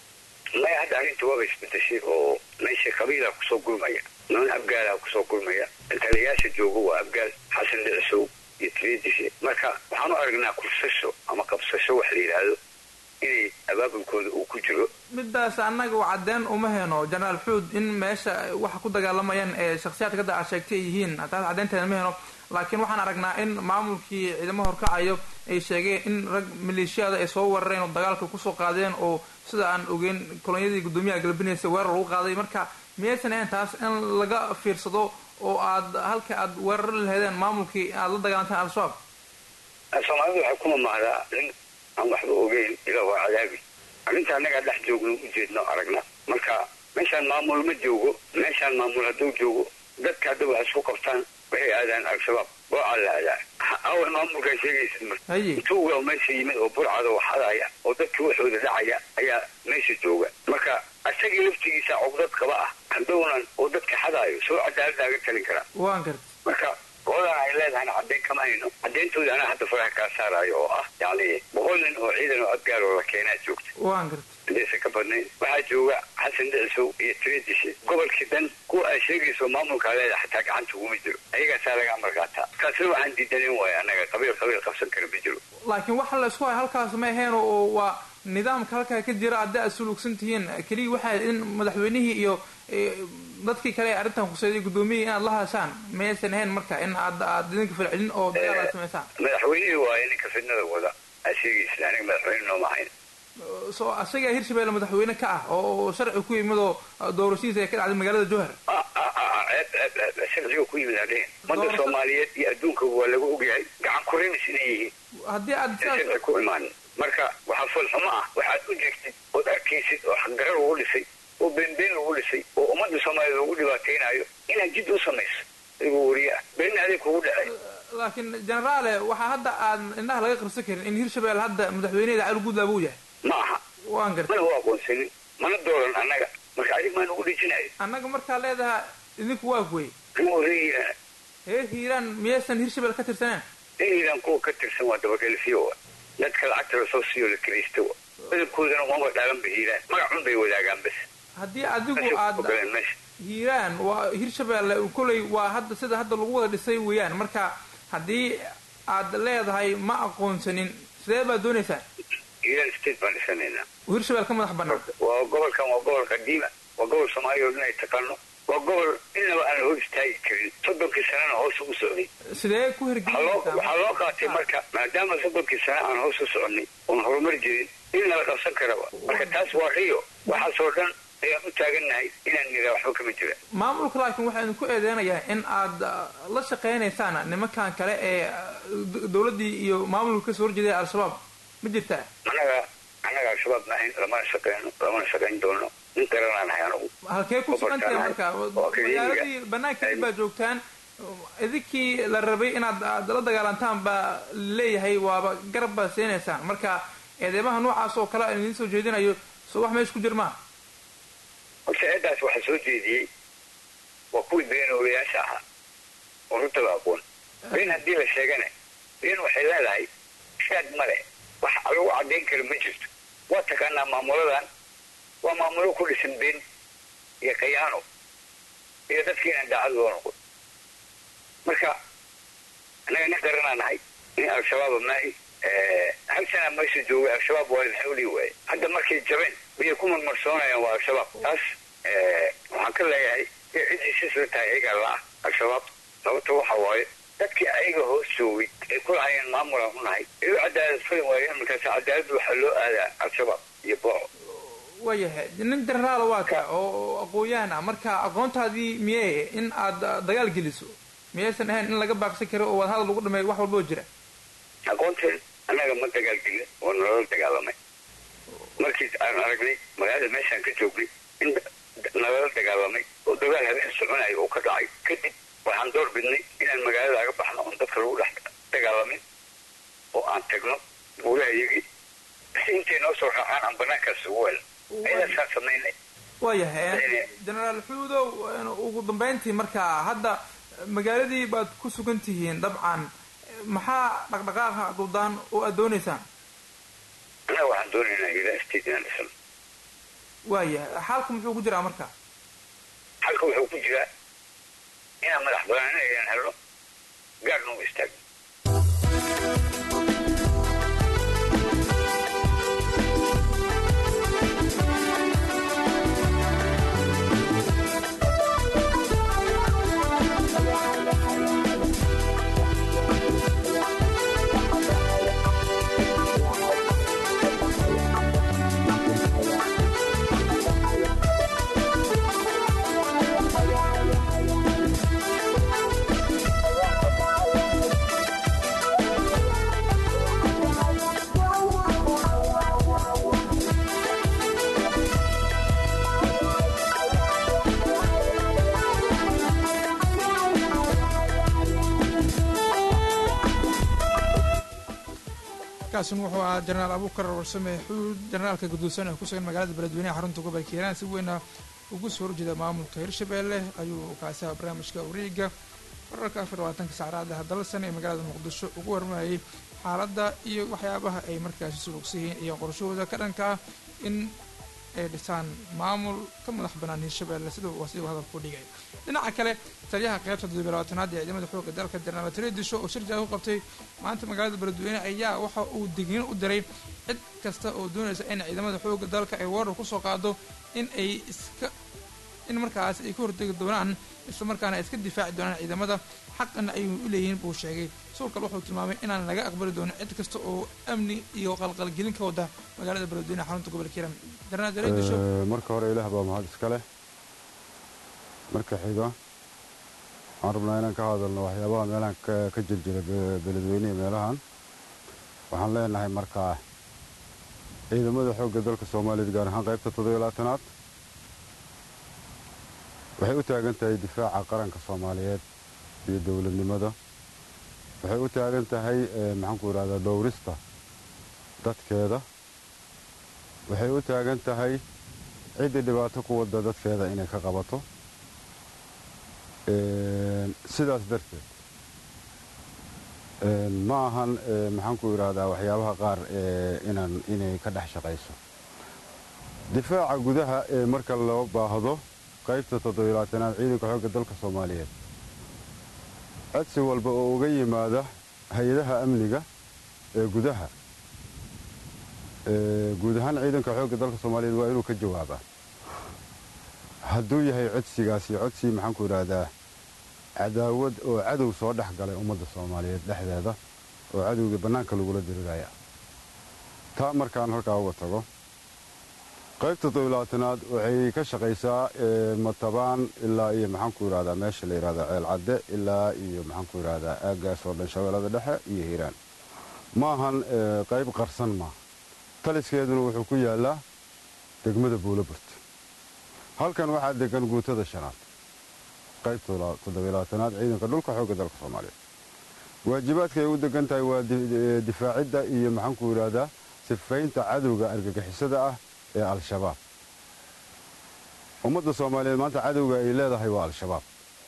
maya hadda arrinta waaba isbedeshay oo meesha qabiilaa kusoo gurmaya niman abgaalaa kusoo gurmaya taliyayaasha jooga waa abgaal xasan dhicisow iyo taliadiisa marka waxaan u aragnaa kursasho ama qabsasho wax la yidhaahdo inay abaabulkooda uu ku jiro midaas annaga u caddeyn uma heno jenaraal xuud in meesha waxa ku dagaalamayaan ee shakhsiyaadka hadda aad sheegtay ay yihiin taas caddeynteeda ma heno laakiin waxaan aragnaa in maamulkii ciidamo horkacayo ay sheegeen in rag maleeshiyada ay soo weerareen oo dagaalka kusoo qaadeen oo sida aan ogeyn kolonyadii guddoomiyaha galbinaysa weerar lagu qaaday marka miyaysan ahayn taas in laga fiirsado oo aad halka aad weerar laheedeen maamulkii aad la dagaalanteen al-shabaab soomaalidu waxay ku mamahdaa nin aan waxba ogeyn ilaa waa cadaabi arrinta annagaa dhex joogno ujeedno aragna marka meeshaan maamul ma joogo meeshaan maamul hadduu joogo dadka hadda wax isku qabtaan waxay aadaan al-shabaab boocaa la aadaa awal maamulkaa sheegaysid marka intuu waa meesha yimid oo burcada waxadaya oo dadka waxooda dhacaya ayaa meesha jooga marka asagii laftigiisa cogdad kaba ah hadownan oo dadka xadaayo soo cadaaladaaga talin karaa waan garta marka goodan ay leedahan caddeyn kama hayno cadeyntooda anaa hadda faraha kaa saaraayo oo ah yani boqol nin oo ciidan oo abgaar oo la keenaa joogta waan garta hadaysan ka badnayn waxaa jooga xasan dhicisow iyo tiradishe gobolkii dhan kuwa ay sheegayso maamulkaa leeda xataa gacanta uguma jiro ayagaasaa laga amar qaataa kaasina waxaan diidanen waaya annaga qabiil qabiil qabsan kara ma jiro laakiin waxa la isku hay halkaas ma ahayn oo waa nidaamka halkaa ka jira haddii aad suluugsan tihiin keliya waxaa in madaxweynihii iyo dadkii kale ee arrintan khuseyday guddoomiyihii inaad la hashaan mayaysan ahayn marka in aad aad idinka falcelin oo dagaal aad samaysaan madaxweynihii waayo ninka fidnada wada aa sheegaysa aniga madaxweyne nooma ahayn soo asagaa hirshabelle madaxweyne ka ah oo sharci ku yimid oo doorashadiisa ay ka dhacday magaalada jowhar ceeb ceeb ceeb sharciga ku yimid hadheen ummadda soomaaliyeed iyo adduunka waa laga ogyahay gacan kurimis inay yihiin haddii aad sharci ku imaan marka waxaa foolxumo ah waxaad u jeegtid ood arkaysid oo xaqdarar lagu dhisay oo beenbeen lagu dhisay oo ummadda soomaaliyeed lagu dhibaataynayo inaad jid u samayso adigoo wariye ah beenna adig kugu dhacay laakiin generaale waxaa hadda aan indhaha laga qarsan karin in hirshabelle hadda madaxweyneeda cali guudlaab uu yahay ma aha waan gartay mana u aqoonsanin mana dooran annaga marka adig maa nagu dhejinayo annaga markaa leedaha idinku waa kuwey anigoo reer hiiraan reer hiiraan miyaysan hirshabelle ka tirsaneen reer hiiraan kuwa ka tirsan waa dabadhelfiyo wa dadka lacagta lasoo siiyo la kiraysta wa badankoodana umaba dhaalanba hiiraan magacun bay wadaagaan bas haddii adigu aad hiiraan waa hirshabelle koley waa hadda sida hadda lagu wada dhisay weeyaan marka haddii aad leedahay ma aqoonsanin sidee baad doonaysaa hiiraan state baan dhisanaynaa hirshabelle ka madax banaan waa gobolkan waa gobol qadiima waa gobol soomaaliya oo dhan ay taqaano waa gobol inaba aan la hor istaagi karin soddonkii sanana hoos ugu socday sidee ku hergelinaysaa waxaa loo qaatay marka maadaama soddonkii sana aan hoos u soconay oon horumar jirin in nala qabsan karaba marka taas waa riyo waxaasoo dhan ayaan u taagannahay inaan niraa waxba kama jira maamulka laakiin waxaa idinku eedeynayaa in aad la shaqaynaysaan nimankan kale ee dowladdii iyo maamulka kasoo horjeeday al-shabaab ma jirtaa annaga annaga al-shabaab maahayn lamana shaqeyno lamana shaqayn doono nin garanaa nahay anagu halkee ku sugantahay marka magaaladii banaankeedi baa joogtaan idinkii la rabay inaad aad la dagaalantaan baa leeyahay waaba garab baad siinaysaan marka eedeymaha noocaas oo kale idiin soo jeedinayo soo wax meesha ku jir maa horta eedaas waxaa soo jeediyey waa kuwii beenoolayaasha ahaa oo runtaba aqoon been haddii la sheegana been waxay leedahay shaad male wax lagu caddayn karo ma jirto waa taqaanaa maamuladan waa maamulo ku dhisan been iyo kayaano iyo dadka inaan daacad loo noqon marka annaga nin qaranaa nahay nin al-shabaaba maahi hal sanaa meesha joogay al-shabaab waa la xawli waaye hadda markay jabeen miyay ku marmarsoonayaan waa al-shabaab taas waxaan ka leeyahay ee cid heshiis la tahay ayagaa la ah al-shabaab sababta waxa waaye dadkii ayaga hoos joogay ay ku lahayeen maamulaan u nahay ay u cadaalad fali waayeen markaas cadaaladda waxaa loo aadaa al-shabaab iyo booco waayahay nin generaal waa ka oo aqoon-yahan ah marka aqoontaadii miyee in aad dagaal geliso miyaysan ahayn in laga baaqsan karo oo wadahadal lagu dhameeyo wax walboo jira aqoonteen annaga ma dagaalgelin oo nalala dagaalamay markii aan aragnay magaalada meeshaan ka joognay in nalala dagaalamay oo dagaal habeen soconayo oo ka dhacay kadib waxaan door bidnay inaan magaalada aga baxno oon dadka lagu dhex dagaalamin oo aan tagno buulaha iyagii si intay noo soo raacaan aan banaankaas ugu wel ayadaasaan samaynay waayahay generaal xuudow ugu dambeyntii marka hadda magaaladii baad ku sugan tihiin dabcan maxaa dhaqdhaqaaqa duldaan oo aad doonaysaan annaga waxaan doonaynaa ilaa state inaan dhisano waayahay xaalka muxuu ku jiraa marka xalka wuxuu ku jiraa inaan madax banaanina ayaan helno gaarna u istaagno kaasina wuxuu ahaa jenaraal abuukar warsame xuud jenaraalka gudoodsan ee ku sugan magaalada beledweyneha xarunta gobolka hiiraan si weyna ugu soo horjeeda maamulka hirshabelle ayuu kaasiha barnaamijka wareega wararka afar labaatanka sacraada dalsan ee magaalada muqdisho ugu warmayay xaaladda iyo waxyaabaha ay markaasi sulugsan yihiin iyo qorshahooda ka dhanka ah in ay dhisaan maamul ka madax banaan hirshabelle sida uu asigu hadalku dhigay dhinaca kale taliyaha qaybta toddobiy labaatanaad ee ciidamada xoogga dalka jenaraal tredisho oo shir jaaga ku qabtay maanta magaalada beledweyne ayaa waxa uu digniin u diray cid kasta oo doonaysa in ciidamada xoogga dalka ay weerar kusoo qaado in ay iska in markaas ay ka hortegi doonaan islamarkaana ay iska difaaci doonaan ciidamada xaqana ay u leeyihiin buu sheegay sidoo kale wuxuu tilmaamay inaan laga aqbali doonin cid kasta oo amni iyo qalqalgelin ka wada magaalada beledweyne xarunta gobolka hiiraan darnaadareedisho marka hore ilaah baa mahad iska leh marka xiga waxaan rabnaa inaan ka hadalno waxyaabaha meelahan ka jirjira beledweynehi meelahan waxaan leenahay markaa ciidamada xoogga dalka soomaaliyeed gaar ahaan qaybta toddobiyo labaatanaad waxay u taagan tahay difaaca qaranka soomaaliyeed iyo dowladnimada waxay u taagan tahay maxaanku idhahdaa dhowrista dadkeeda waxay u taagan tahay ciddii dhibaato ku wadda dadkeeda inay ka qabato sidaas darteed ma ahan maxaanku idhaahdaa waxyaabaha qaar inaan inay ka dhex shaqayso difaaca gudaha ee marka loo baahdo qaybta toddobilaatanaad ciidanka xoogga dalka soomaaliyeed codsi walba oo uga yimaada hay-adaha amniga ee gudaha guud ahaan ciidanka xoogga dalka soomaaliyeed waa inuu ka jawaabaa hadduu yahay codsigaasi codsi maxaanku idhaahdaa cadaawad oo cadow soo dhex galay ummadda soomaaliyeed dhexdeeda oo cadowgii bannaanka lagula diriraya taa markaan halkaa uga tago qaybta toddobilaatanaad waxay ka shaqaysaa matabaan ilaa iyo maxaanku idhahdaa meesha la yidhahdaa ceelcadde ilaa iyo maxaanku idhahdaa aaggaas oo dhan shabeellada dhexe iyo hiiraan ma ahan qayb qarsan maaha taliskeeduna wuxuu ku yaallaa degmada buulaburt halkan waxaa degan guutada shanaad qaybta toddobilaatanaad ciidanka dhulka xoogga dalka soomaaliyeed waajibaadka ay u degan tahay waa difaacidda iyo maxaanku idhahdaa sifaynta cadowga argagixisada ah ee al-shabaab ummadda soomaaliyeed maanta cadowga ay leedahay waa al-shabaab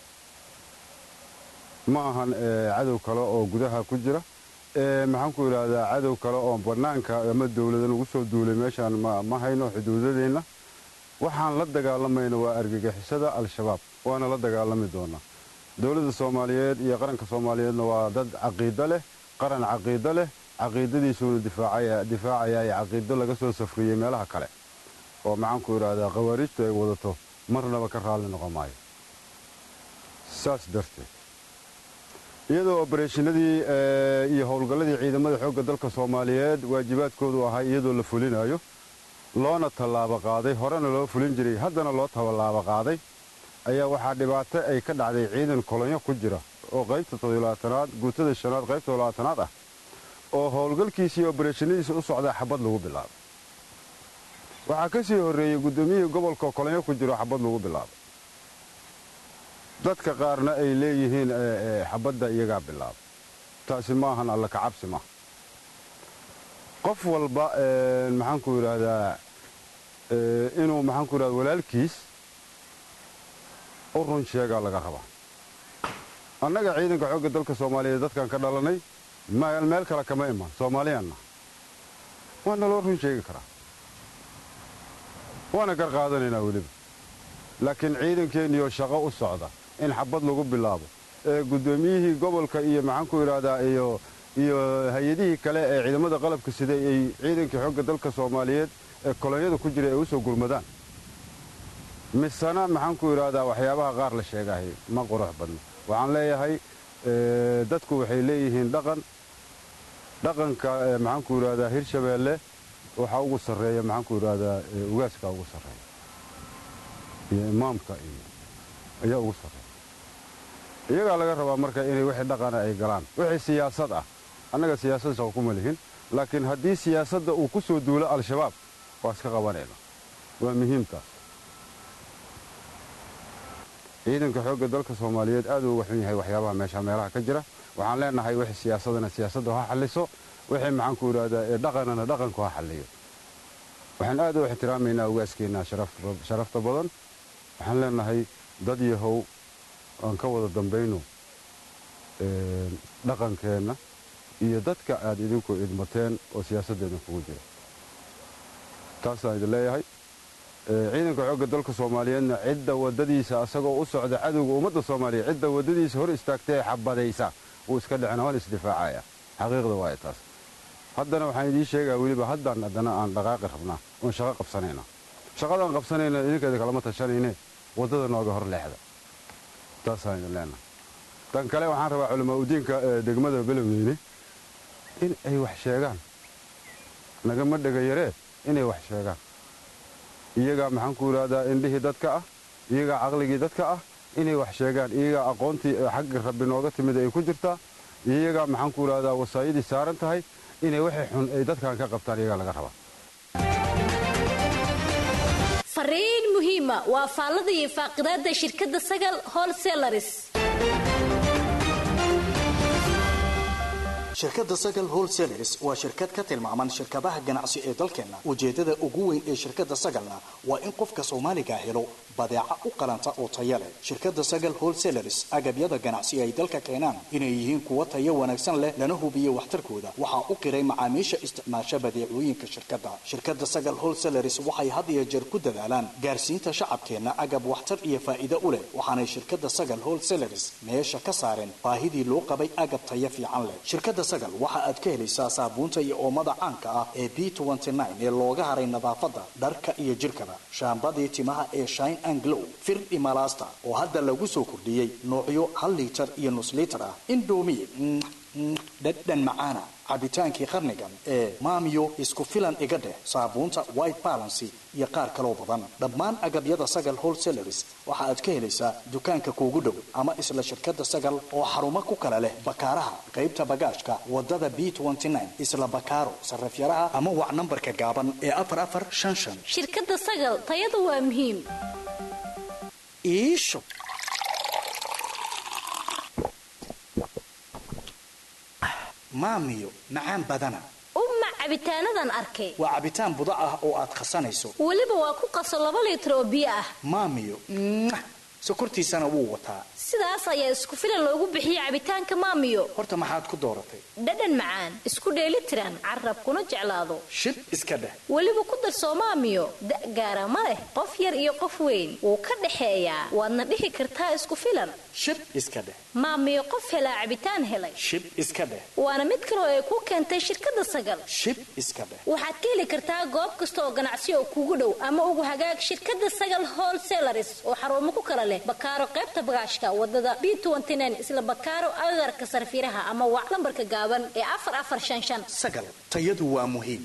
ma ahan cadow kale oo gudaha ku jira maxaanku idhaahdaa cadow kale oo bannaanka ama dowlada lagu soo duulay meeshaan ma hayno xuduudadeenna waxaan la dagaalamayna waa argagixisada al-shabaab waana la dagaalami doonaa dowladda soomaaliyeed iyo qaranka soomaaliyeedna waa dad caqiido leh qaran caqiido leh caqiidadiisuuna difaacaya ee caqiido laga soo safriyey meelaha kale oo maxaanku idhaahdaa khawaarijtu ay wadato marnaba ka raalli noqon maayo saas darteed iyadoo obareeshinadii iyo howlgalladii ciidamada xoogga dalka soomaaliyeed waajibaadkoodu ahaa iyadoo la fulinayo loona tallaabo qaaday horena loo fulin jiray haddana loo tallaabo qaaday ayaa waxaa dhibaato ay ka dhacday ciidan kolonyo ku jira oo qaybta toddobilaatanaad guutada shanaad qaybta toddobilaatanaad ah oo howlgalkiisa iyo obareeshinadiisa u socdaa xabad lagu bilaabay waxaa ka sii horreeyey guddoomiyihii gobolka kolonyo ku jiro xabad lagu bilaabay dadka qaarna ay leeyihiin xabadda iyagaa bilaabay taasi ma ahan alla kacabsi maaha qof walba maxaanku idhaahdaa inuu maxaanku idhahda walaalkiis u run sheegaa laga rabaa annaga ciidanka xoogga dalka soomaaliyeed dadkan ka dhalanay meel kale kama iman soomaaliyaanna waana loo run sheegi karaa waana gar qaadanaynaa weliba laakiin ciidankeenniyoo shaqo u socda in xabad lagu bilaabo ee guddoomiyihii gobolka iyo maxaanku idhaahdaa iyo iyo hay-adihii kale ee ciidamada qalabka siday ay ciidankii xoogga dalka soomaaliyeed ee kolonyada ku jira ay u soo gurmadaan misena maxaanku idhaahdaa waxyaabaha qaar la sheegahay ma qurux badno waxaan leeyahay dadku waxay leeyihiin dhaqan dhaqanka maxaanku idhaahdaa hirshabeelle waxaa ugu sarreeya maxaanku idhaahdaa ugaaskaa ugu sarreeya iyo imaamka iyo ayaa ugu sarreeya iyagaa laga rabaa marka inay wixii dhaqana ay galaan wixii siyaasad ah annaga siyaasad shaqo kuma lihin laakiin haddii siyaasadda uu ku soo duulo al-shabaab waa iska qabanayna waa muhiimtaas ciidanka xoogga dalka soomaaliyeed aad uu uga xun yahay waxyaabaha meesha meelaha ka jira waxaan leenahay wixii siyaasadana siyaasadda ha xalliso wixii maxaanku idhaahdaa ee dhaqanana dhaqanku ha xalliyo waxaan aad u ixtiraamaynaa ugaaskeenna sharafta badan waxaan leenahay dad yahow aan ka wada dambayno dhaqankeenna iyo dadka aad idinku idmateen oo siyaasaddeedna kugu jira taasaan idin leeyahay ciidanka xoogga dalka soomaaliyeedna cidda waddadiisa asagoo u socda cadowga ummadda soomaaliyeed cidda waddadiisa hor istaagtae xabadaysa wuu iska dhicina waan isdifaacaya xaqiiqda waaye taas haddana waxaan idiin sheegaa weliba haddaan haddana aan dhaqaaqi rabnaa oon shaqo qabsanayna shaqadaan qabsanayna idinkeeda kalama tashanayne waddada nooga hor leexda taasaan idin leenahay tan kale waxaan rabaa culamaa udiinka degmada belowdeyne in ay wax sheegaan nagama dhegayaree inay wax sheegaan iyagaa maxaan ku idhaahdaa indhihii dadka ah iyagaa caqligii dadka ah inay wax sheegaan iyagaa aqoontii xagga rabbi nooga timid ay ku jirtaa iyagaa maxaan ku idhaahdaa wasaayadii saaran tahay inay waxay xun ay dadkan ka qabtaan iyagaa laga rabaa fariin muhiima waa faallada iyo faaqidaada shirkadda sagal holselaris shirkadda sagal wholesalers waa shirkad ka tilmaaman shirkadaha ganacsi ee dalkeenna ujeeddada ugu weyn ee shirkadda sagalna waa in qofka soomaaliga helo badeeca u qalanta oo taya leh shirkadda sagal wholesalers agabyada ganacsi ay dalka keenaan inay yihiin kuwa tayo wanaagsan leh lana hubiyo waxtarkooda waxaa u qiray macaamiisha isticmaasha badeecooyinka shirkadda shirkadda sagal wholesalers waxay had iyo jeer ku dadaalaan gaarsiinta shacabkeenna agab waxtar iyo faa'iido u leh waxaanay shirkadda sagal wholesalers meesha ka saareen baahidii loo qabay agab tayo fiican leh shirkadda sagal waxa aad ka helaysaa saabuunta iyo oomada caanka ah ee b ee looga haray nadaafadda dharka iyo jirkaba shaambadii timaha ee shine and glow firdhi malaasta oo hadda lagu soo kordhiyey noocyo hal liitar iyo nus liitar ah indomi dhadhan macaana cabitaankii qarnigan ee maamiyo isku filan iga dheh saabuunta white balancy iyo qaar kaloo badan dhammaan agabyada sagal wholesalers waxa aad ka helaysaa dukaanka kuugu dhow ama isla shirkadda sagal oo xarumo ku kala leh bakaaraha qaybta bagaashka wadada b isla bakaaro sarafyaraha ama wac nambarka gaaban ee afar afar shan shan shirkadda sagal tayadu waa muhiim iisho maamiyo macaan badana uma cabitaanadan arkay waa cabitaan buda ah oo aad khasanayso weliba waa ku qaso laba liitar oo biyo ah maamiyo sokortiisana wuu wataa sidaas ayaa isku filan loogu bixiyey cabitaanka maamiyo horta maxaad ku dooratay dhadhan macaan isku dheelitiran carab kuna jeclaado shib iska dheh weliba ku darsoo maamiyo da' gaara ma leh qof yar iyo qof weyn wuu ka dhexeeyaa waadna dhihi kartaa isku filan shib iska dheh maamiyo qof helaa cabitaan helay shib iska dheh waana mid kaloo ay ku keentay shirkadda sagal shib iska dheh waxaad ka heli kartaa goob kasta oo ganacsi oo kuugu dhow ama ugu hagaag shirkadda sagal wholesalers oo xarumo ku kala leh bakaaro qaybta bagaashka wadada b isla bakaaro agagarka sarfiraha ama wac lambarka gaaban ee afar afar shan shan sagal tayadu waa muhiim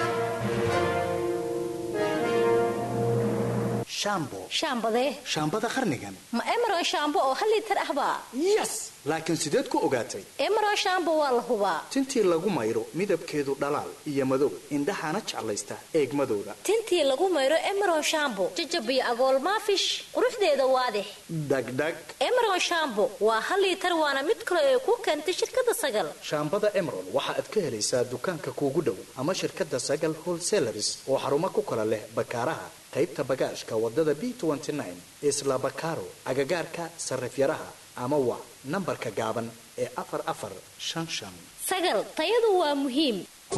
shambo shaambadee shaambada qarnigan ma emeron shaambo oo hal liitar ahbaa yes laakiin sideed ku ogaatay emeron shaambo waa la hubaa tintii lagu mayro midabkeedu dhalaal iyo madow indhahana jeclaysta eegmadooda tintii lagu mayro emeron shaambo jajabiyo agool maafish quruxdeeda waadix dhagdhag emeron shaambo waa hal liitar waana mid kale ee ku keentay shirkadda sagal shaambada emeron waxa aad ka helaysaa dukaanka kuugu dhow ama shirkadda sagal wholesalers oo xarumo ku kala leh bakaaraha qaybta bagaashka wadada b isla bakaaro agagaarka sarifyaraha ama wac nambarka gaaban ee afar afar shan shan sagal tayadu waa muhiim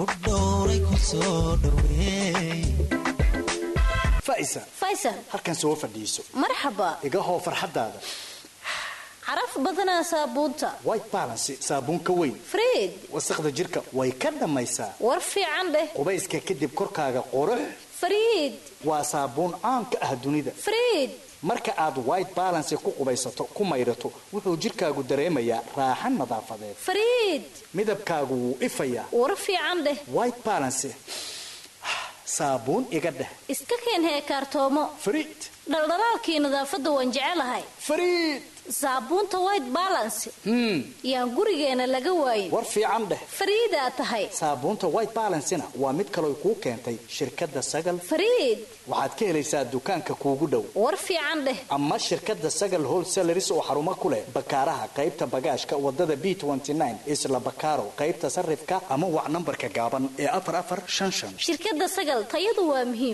faisa faysal halkan soo fadhiiso marxaba igahoo farxadaada caraf badanaa saabuunta white balancy saabuun ka weyn friid wasaqda jirka way ka dhammaysaa war fiican dheh qubayska kadib korkaaga qurux friid waa saabuun caan ka ah dunida friid marka aad white balancy ku qubaysato ku maydhato wuxuu jirkaagu dareemayaa raaxan nadaafadeed friid midabkaagu wuu ifayaa war fiican dheh white balancy saabuun iga dheh iska keen heekaartoomo friid dhaldhalaalkii nadaafadda waan jecelahay friid saabuunta white balancy yaan gurigeena laga waayin war fiican dheh fariidaa tahay saabuunta white balancena waa mid kaloo kuu keentay shirkadda sagal fariid waxaad ka helaysaa dukaanka kuugu dhow war fiican dheh ama shirkadda sagal wholesalers oo xarumo ku leh bakaaraha qaybta bagaashka wadada b isla bakaaro qaybta sarifka ama wac nambarka gaaban ee afar afar shan shan shirkadda sagal tayadu waa muhiim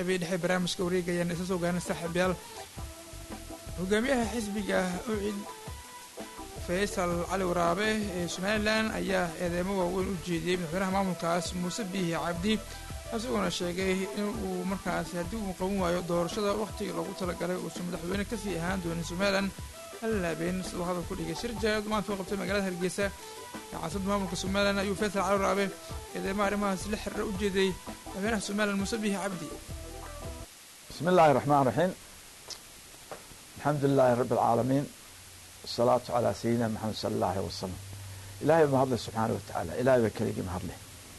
qeybii dhexe barnaamijka wareegayaan isa soo gaana saaxiibyaal hogaamiyaha xisbiga ucid faysal cali waraabe ee somalilan ayaa eedeymo waaweyn u jeediyey madaxweynaha maamulkaas muuse biihi cabdi isagoona sheegay in uu markaasi haddii uu qaban waayo doorashada wakhtiga loogu talagalay uusan madaxweyne kasii ahaan doonin somalilan hal laabeen siduu hadal ku dhigay shir jaaad maanta u qabtay magaalada hargeysa ee caasimada maamulka somalilan ayuu faysal cali waraabe eedeymaha arrimahaas la xiriira u jeeday madaxweynaha somalilan muuse biihi cabdi بسم الله الرحمن الرحيم الحمد لله رب العالمين والصلاة على سيدنا محمد صلى الله عليه وسلم إلهي ما هضله سبحانه وتعالى إلهي بكليقي ما هضله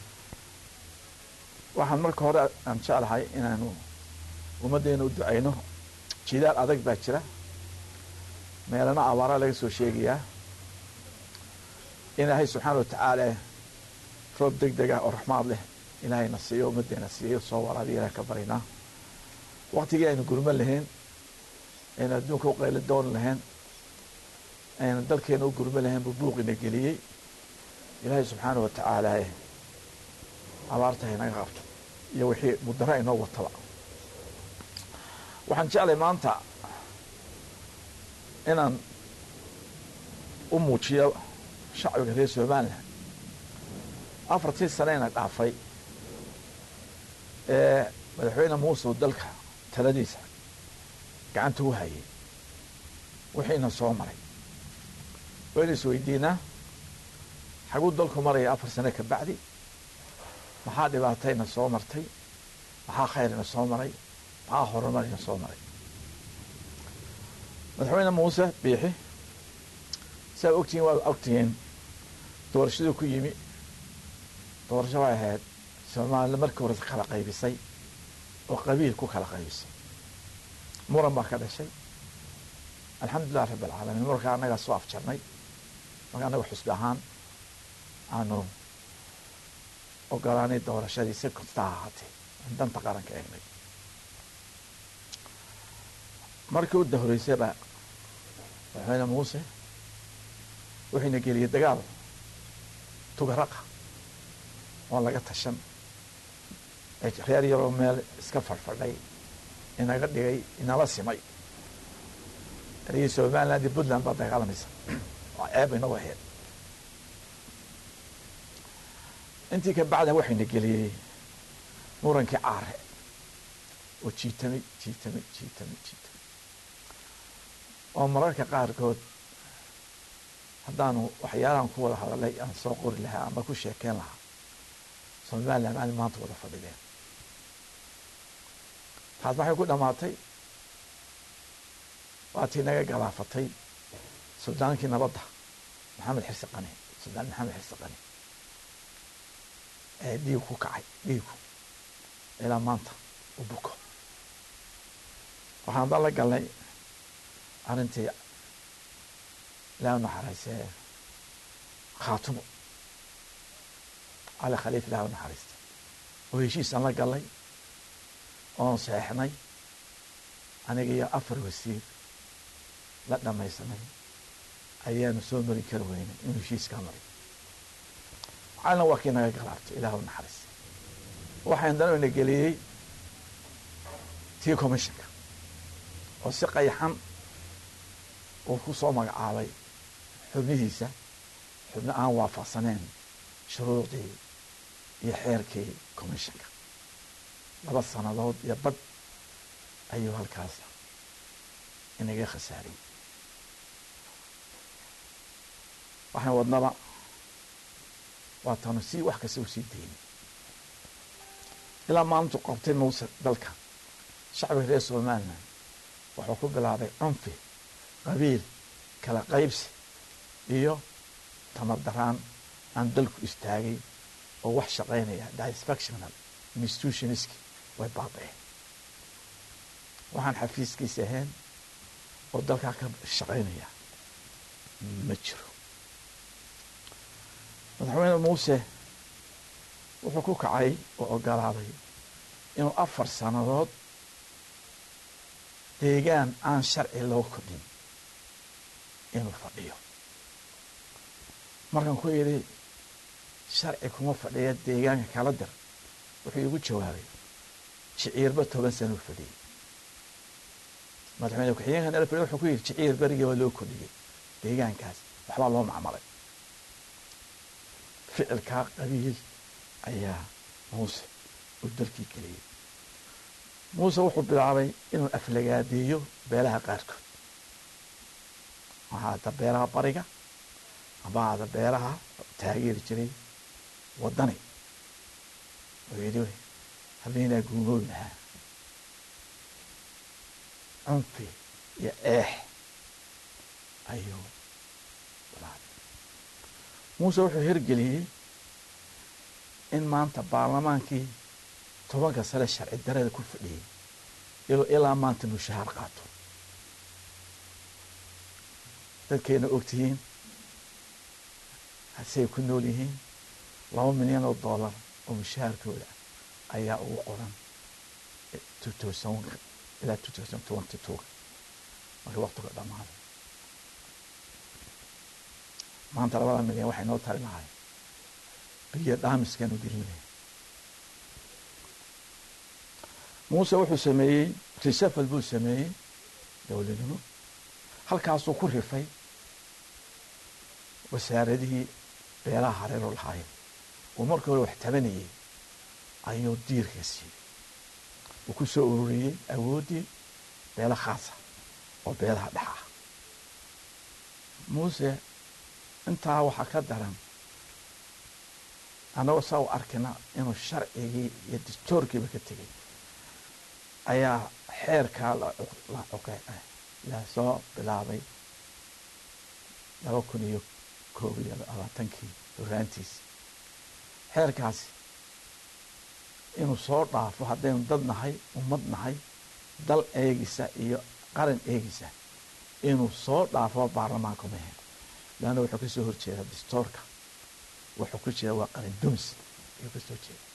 waxaan marka hore aan jeclahay inaanu ummaddeena u ducayno jidaal adag baa jira meelana abaara laga soo sheegayaa ilaahay subxaana wa tacaala roob deg deg ah oo raxmaad leh ilaahayna siiyo ummaddeena siiyo soo waraabiya ilaah ka barynaa waktigii aynu gurmo lahayn aynu adduunka u qaylo doon lahayn aynu dalkeena u gurmo lahayn buu buuqina geliyey ilaahay subxaana wa tacaala abaarta haynaga qabto iyo wixii mudaro aynoo wataba waxaan jeclay maanta inaan u muujiyo shacbiga reer somalilan afartii saneyna dhaafay ee madaxweyne muuse dalka taladiisa gacanta u hayay wixiina soo maray waynu isweydiinaa xaguu dalku maraya afar sane ka bacdi maxaa dhibaatayna soo martay maxaa khayrina soo maray maxaa horumarina soo maray madaxweyne muuse biixi saa ogtihiin waa ogtihiin doorashaduu ku yimi doorasho way ahayd soomaalida markii hore kala qaybisay oo qabiil ku kala qaybisay muran baa ka dhashay alxamdulilah rabi alcaalamiin markaa annagaa soo afjarnay marka annaga xusbi ahaan aanu ogolaanay doorashadii si kasta ha ahaatee aan danta qaranka eegnay markii u dahoreysayba madaxweyne muuse wuxuuna geliyey dagaal tugaraqa oon laga tashan reer yaroo meel iska fadhfadhay inaga dhigay inala simay erigii somaliland iyo puntland baa dagaalamaysa waa ceeb inagu ahayd intii ka bacda waxayna geliyey murankii caare oo jiitamay jiitamay jiitamay jiitamay oo mararka qaarkood haddaanu waxyaalahan ku wada hadalay aan soo qori lahaa ama ku sheekeen lahaa somaliland aan maanta wada fadhideen taas maxay ku dhamaatay waatii naga galaafatay suldaankii nabadda maxamed xirsi qani suldaan maxamed xirsi qani ee dhiig ku kacay dhiigu ilaa maanta u buko waxaan dan la galnay arrintii ilaa naxariisee khaatumo cali khaliif ilaah u naxariista oo heshiisaan la galnay oon seexnay aniga iyo afar wasiir la dhamaysanay ayaanu soo mari kari weynay inuu heshiiskaa maray calina waa kii naga galaabtay ilaah u naxariis waxaan dana ina geliyey tii commissionka oo si qayaxan uu ku soo magacaabay xubnihiisa xubno aan waafaqsaneen shuruucdii iyo xeerkii commissionka laba sannadood iyo badh ayuu halkaas inaga khasaariyey waxaan wadnaba waa taanu si wax kasta u sii daynay ilaa maalintu qabtay muuse dalka shacbiga reer somalilan wuxuu ku bilaabay cunfi qabiil kala qaybsi iyo tamar daraan aan dalku istaagay oo wax shaqaynaya disfactional institutionski way baaba'een waxaan xafiiskiisa ahayn oo dalkaa ka shaqaynaya ma jiro madaxweyne muuse wuxuu ku kacay oo ogolaaday inuu afar sannadood deegaan aan sharci loo kordhin inuu fadhiyo markaan ku yidhi sharci kuma fadhiya deegaanka kala dir wuxuu igu jawaabay shiciirba toban sano u fadhiyey madaxweyne ku-xigeenkan el fadhiy wuxuu ku yidhi shiciir berigii waa loo kordhiyey deegaankaas waxbaa loo macmalay ficilkaa qabiil ayaa muuse uu dalkii geliyey muuse wuxuu bilaabay inuu aflagaadeeyo beelaha qaarkood waxaa ada beelaha bariga ama ada beelaha taageeri jiray waddani oo yidhi habeenaa guumoobi lahaa cunfi iyo eex ayuu bilaabay muuse wuxuu hirgeliyey in maanta baarlamaankii tobanka sane sharci darada ku fadhiyey iluu ilaa maanta mushahaar qaato dadkayna ogtihiin hasey ku nool yihiin laba milyan oo dollar oo mushahaarkooda ayaa ugu qoran ilaa markii waktiga dhamaaday maanta labada milyan waxay noo tari lahay biyo dhaamiskeenu gelinay muuse wuxuu sameeyey resafal buu sameeyey dowladnimo halkaasuu ku rifay wasaaradihii beelaha hareero lahaayeen uu markii hore wax tabanayey ayuu diirka siiyey uu ku soo ururiyey awooddii beelo khaasa oo beelaha dhex ah muuse intaa waxaa ka daran annagoo saa u arkina inuu sharcigii iyo dastoorkiiba ka tegey ayaa xeerkaa la soo bilaabay laba kun iyo koob iyo labaatankii horaantiisi xeerkaasi inuu soo dhaafo haddaynu dad nahay ummad nahay dal eegisa iyo qaran eegisa inuu soo dhaafo baarlamaanka mahe leanna wuxuu ka soo horjeeda dastoorka wuxuu ku jeeda waa qaran dumis ayuu ka soo jeeda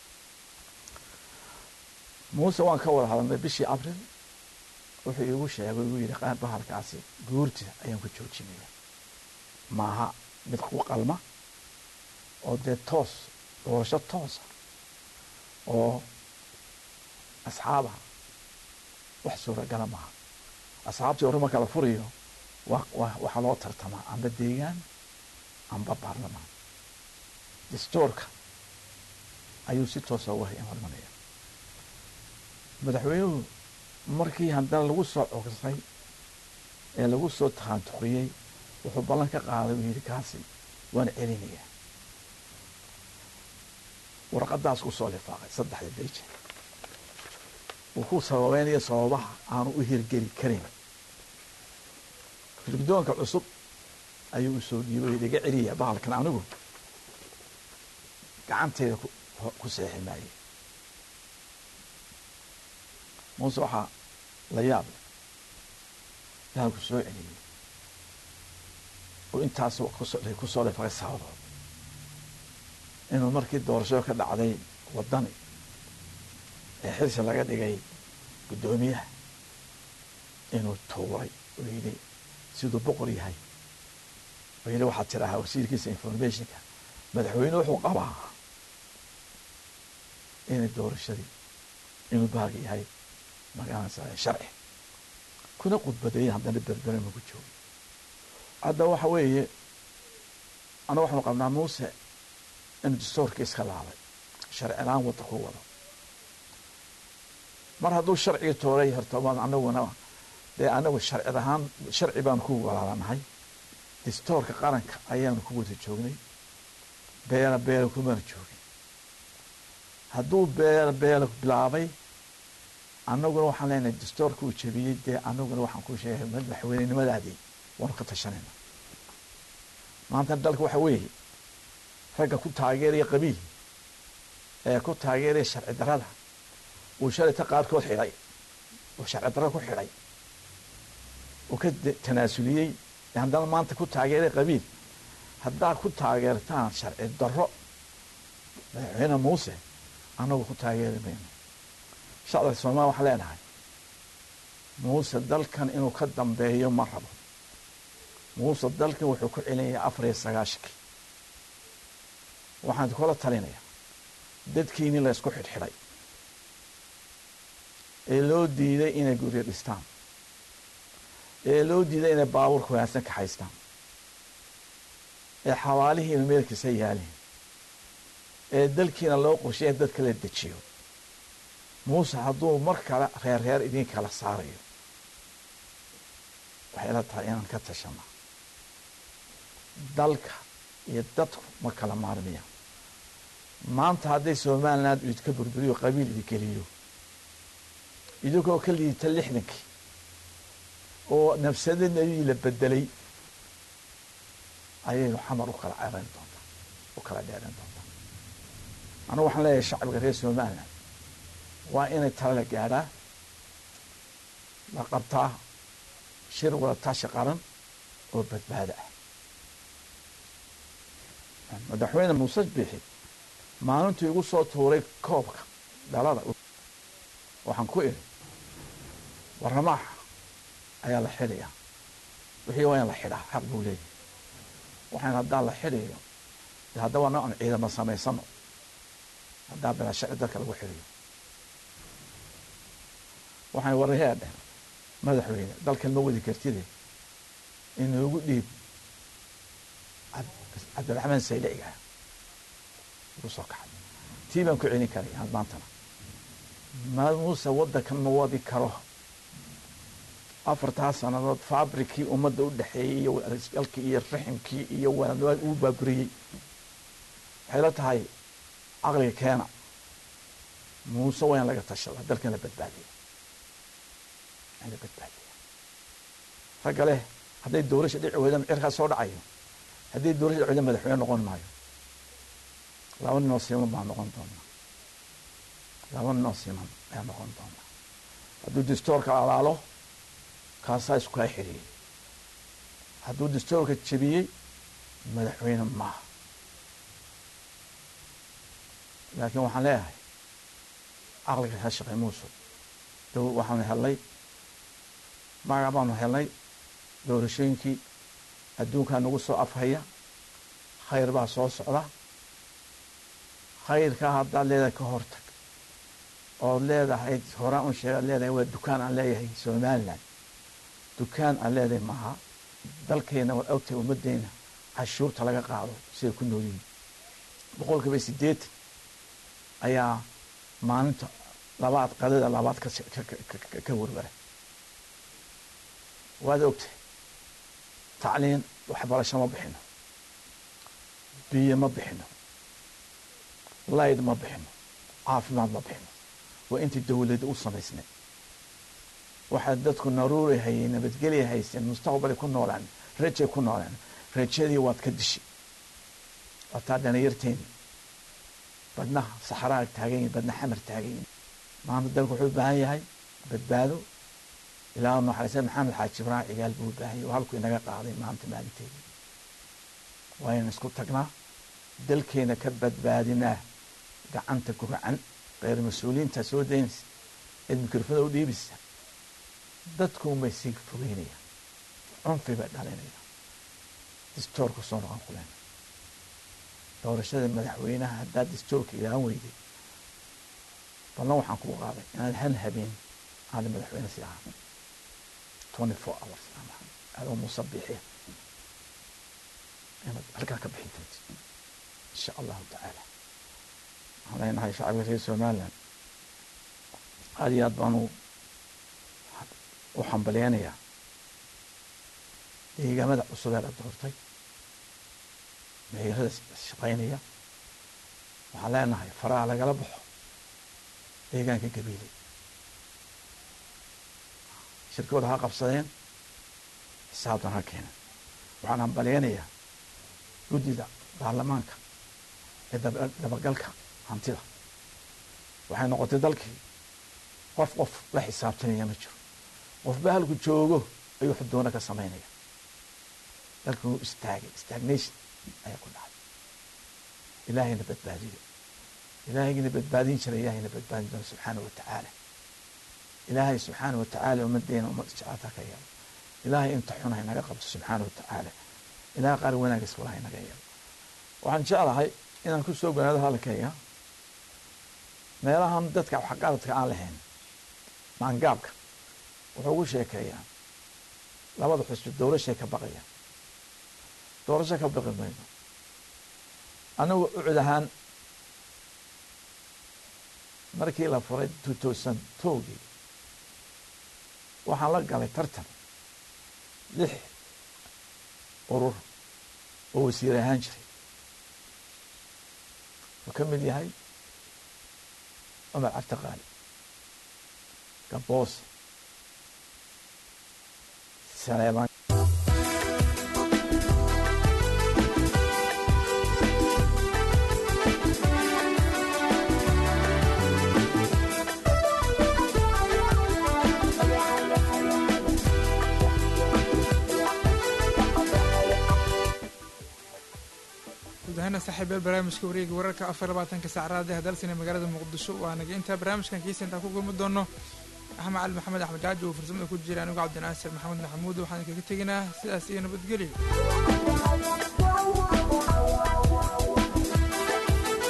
muuse waan ka wada hadalnay bishii abril wuxuu iigu sheegay igu yidhi qaar bahalkaasi guurtida ayaan ku joojinaya maaha mid ku qalma oo dee toos doorasho toosa oo asxaaba wax suuragala maaha asxaabtii hore marka la furiyo waxaa loo tartamaa amba deegaan amba baarlamaan dastoorka ayuu si toosa uga hormanaya madaxweynuhu markii haddana lagu soo cogsay ee lagu soo takhaantuqiyey wuxuu ballan ka qaaday uu yidhi kaasi waana celinayaa warqadaas ku soo lifaaqay saddexda beje uu ku sababeynaya sababaha aanu u hirgeli karin guddoonka cusub ayuu u soo dhiibay iga celiya bahalkan anigu gacanteeda ku seexi maaye muuse waxaa la yaab leh bahalku soo celiyey oo intaas ku soo lifaqay sabadood inuu markii doorashada ka dhacday waddani ee xilsi laga dhigay guddoomiyaha inuu tuuray oo yidhi siduu boqor yahay oo yidhi waxaad tidaahaa wasiirkiisa informationka madaxweyne wuxuu qabaa inay doorashadii inuu bahalka yahay magaranaysa sharci kuna khudbadeeyey haddana berberema ku joogo hadda waxa weeye annaga waxaanu qabnaa muuse inuu dastoorka iska laabay sharci la-aan wadda ku wado mar hadduu sharcigii tooray horta anaguna dee anagu sharci ahaan sharci baanu ku walaalanahay dastoorka qaranka ayaanu ku wada joognay beela beela kumana joogin hadduu beela beela bilaabay annaguna waxaan leenahay dastoorka uu jebiyey dee anaguna waxaan ku sheegay madaxweynenimadaadii waanu ka tashanayna maanta dalka waxa weeye ragga ku taageeraya qabiil ee ku taageeraya sharci darada uu shalayta qaarkood xidhay oo sharci darada ku xidhay uu ka tanaasuliyey haddana maanta ku taageeray qabiil haddaad ku taageertaan sharci daro madaxweyne muuse annagu ku taageeri mayno shacabka soomaaliya waxaan leenahay muuse dalkan inuu ka dambeeyo ma rabo muuse dalkan wuxuu ku celinayaa afar iyo sagaashankii waxaan kula talinayaa dadkiini la ysku xidhxidhay ee loo diiday inay guryo dhistaan ee loo diiday inay baabuurka wanaagsan kaxaystaan ee xawaalihiina meelkiisa yaaliin ee dalkiina loo qorshay in dadka la dejiyo muuse hadduu mar kale reer reer idin kala saarayo waxay la tahay inaan ka tashana dalka iyo dadku ma kala maarmiyaan maanta hadday somaliland idinka burburiyo qabiil idin geliyo idinkoo ka liidita lixdankii oo nafsadinadii la bedelay ayaynu xamar u kala ceebayn doontaa u kala dheerayn doontaa anigu waxaan leeyahay shacbiga reer somaliland waa inay tala la gaadhaa la qabtaa shir wada tashi qaran oo badbaado ah madaxweyne muuse biixi maalintuu igu soo tuuray koobka dhalada waxaan ku idhi warramaaxa ayaa la xidhayaa wixii waa in la xidhaa xaq buu leeyahay waxaan haddaan la xidhayo de haddaba noocan ciidamo samaysano haddaan bilaa sharci dalka lagu xidhayo waxaan warahee dheh madaxweyne dalkan ma wadi kartide inuugu dhiib cabdiraxmaan sayliciga igu soo kaxay tii baan ku celin karay had maantana ma muuse waddankan ma wadi karo afartaa sannadood fabrikii ummadda u dhexeeyey iyo alkii iyo raximkii iyo wanaad uu baaburiyey waxay la tahay caqliga keena muuse waa in laga tashada dalkan la badbaadiya in la badbaadiya ragga leh hadday doorasha dhici weydan cirkaa soo dhacayo haddii doorasha dhici weydan madaxweyne noqon maayo laba ninoo siman baa noqon doonaa laba ninoo siman ayaa noqon doonaa hadduu distoorka alaalo kaasaa isku kaa xiriyey hadduu distoorka jebiyey madaxweyne maaha laakiin waxaan leeyahay caqliga ha shaqey muuse dow waxaanu helnay magac baanu helnay doorashooyinkii adduunkaa nagu soo afhaya khayr baa soo socda khayrkaa haddaad leedahay ka hortag ood leedahay horaan un sheegaad leedahay waa dukaan aan leeyahay somaliland dukaan aan leedahay maaha dalkeenna waad ogtahay ummaddeena cashuurta laga qaado siday ku nool yihiin boqol kiiba siddeetan ayaa maalinta labaad qadada labaad ka warwara waad ogtahay tacliin waxbarasho ma bixino biyo ma bixino layd ma bixino caafimaad ma bixino waa intii dowladda u samaysnay waxaa dadku naruuri hayay nabadgelya haysteen mustaqbalay ku noolaan rajay ku noolaan rajadii waad ka dishi wataa dhalinyarteeni badnaha saxraag taagan yihin badna xamar taagan yihin maanta dalku wuxuu u baahan yahay badbaado ilaa naxariisa maxamed xaaji ibraahim cigaal buu u baahan yahay oo halkuu inaga qaaday maanta maalinteedii waa inaan isku tagnaa dalkeena ka badbaadinaa gacanta guracan reer mas-uuliyiinta soo daynaysa eed mikrofada u dhiibaysa dadkuunbay sii fogeynaya cunfi bay dhalinaya distoorka soo noqon kulena doorashada madaxweynaha haddaad distoorka ilaahan weyday ballan waxaan kuu qaaday inaad hal habeen aada madaxweyne sii ahaa twenty four hours adoo muuse biixiya inaad halkaa ka bixin doonti insha allahu tacaala waxaan leenahay shacabka reer somaliland aada iyo aad baanu u hambalyeynayaa deegaamada cusub ee la doortay meherada shaqaynaya waxaan leenahay faraha lagala baxo deegaanka gabiiley shirkooda ha qabsadeen xisaabtan ha keenan waxaan hambalyeynayaa guddida baarlamaanka ee dabagalka hantida waxay noqotay dalkii qof qof la xisaabtanaya ma jiro qofba halku joogo ayuu xudoona ka samaynaya dalkan wuu istaagay stagnation ayaa ku dhacay ilaahayna badbaadiyo ilaahaygiina badbaadin jira ilaahayna badbaadin doona subxaana wa tacaala ilaahay subxaana wa tacaala ummadeena ummad isjecaalta ka yeelo ilaahay inta xun hay naga qabto subxaana wa tacaala ilahay qaar wanaagiis wala hay naga yeelo waxaan jeclahay inaan ku soo ganaado hadalkayga meelahan dadka waxqaradka aan lahayn maangaabka wuxuu ugu sheekeeyaa labada xusbi doorashay ka baqayaan doorasho ka baqi mayno anigu ucud ahaan markii la furay two thousand towgii waxaan la galay tartan lix urur oo wasiir ahaan jiray wuxuu ka mid yahay cumar cabdiqaali gaboos saleemaan guud ahaana saaxiibyaal barnaamijka wareega wararka afar labaatanka saacraada hadalsina magaalada muqdisho waa naga intaa barnaamijkan kiisa intaan ku gulmi doono axmed cali maxamed axmed jaaji oo farsamada ku jira anigu cabdinaasir maxamed maxamuud waxaan kaga teginaa sidaas iyo nabadgelyo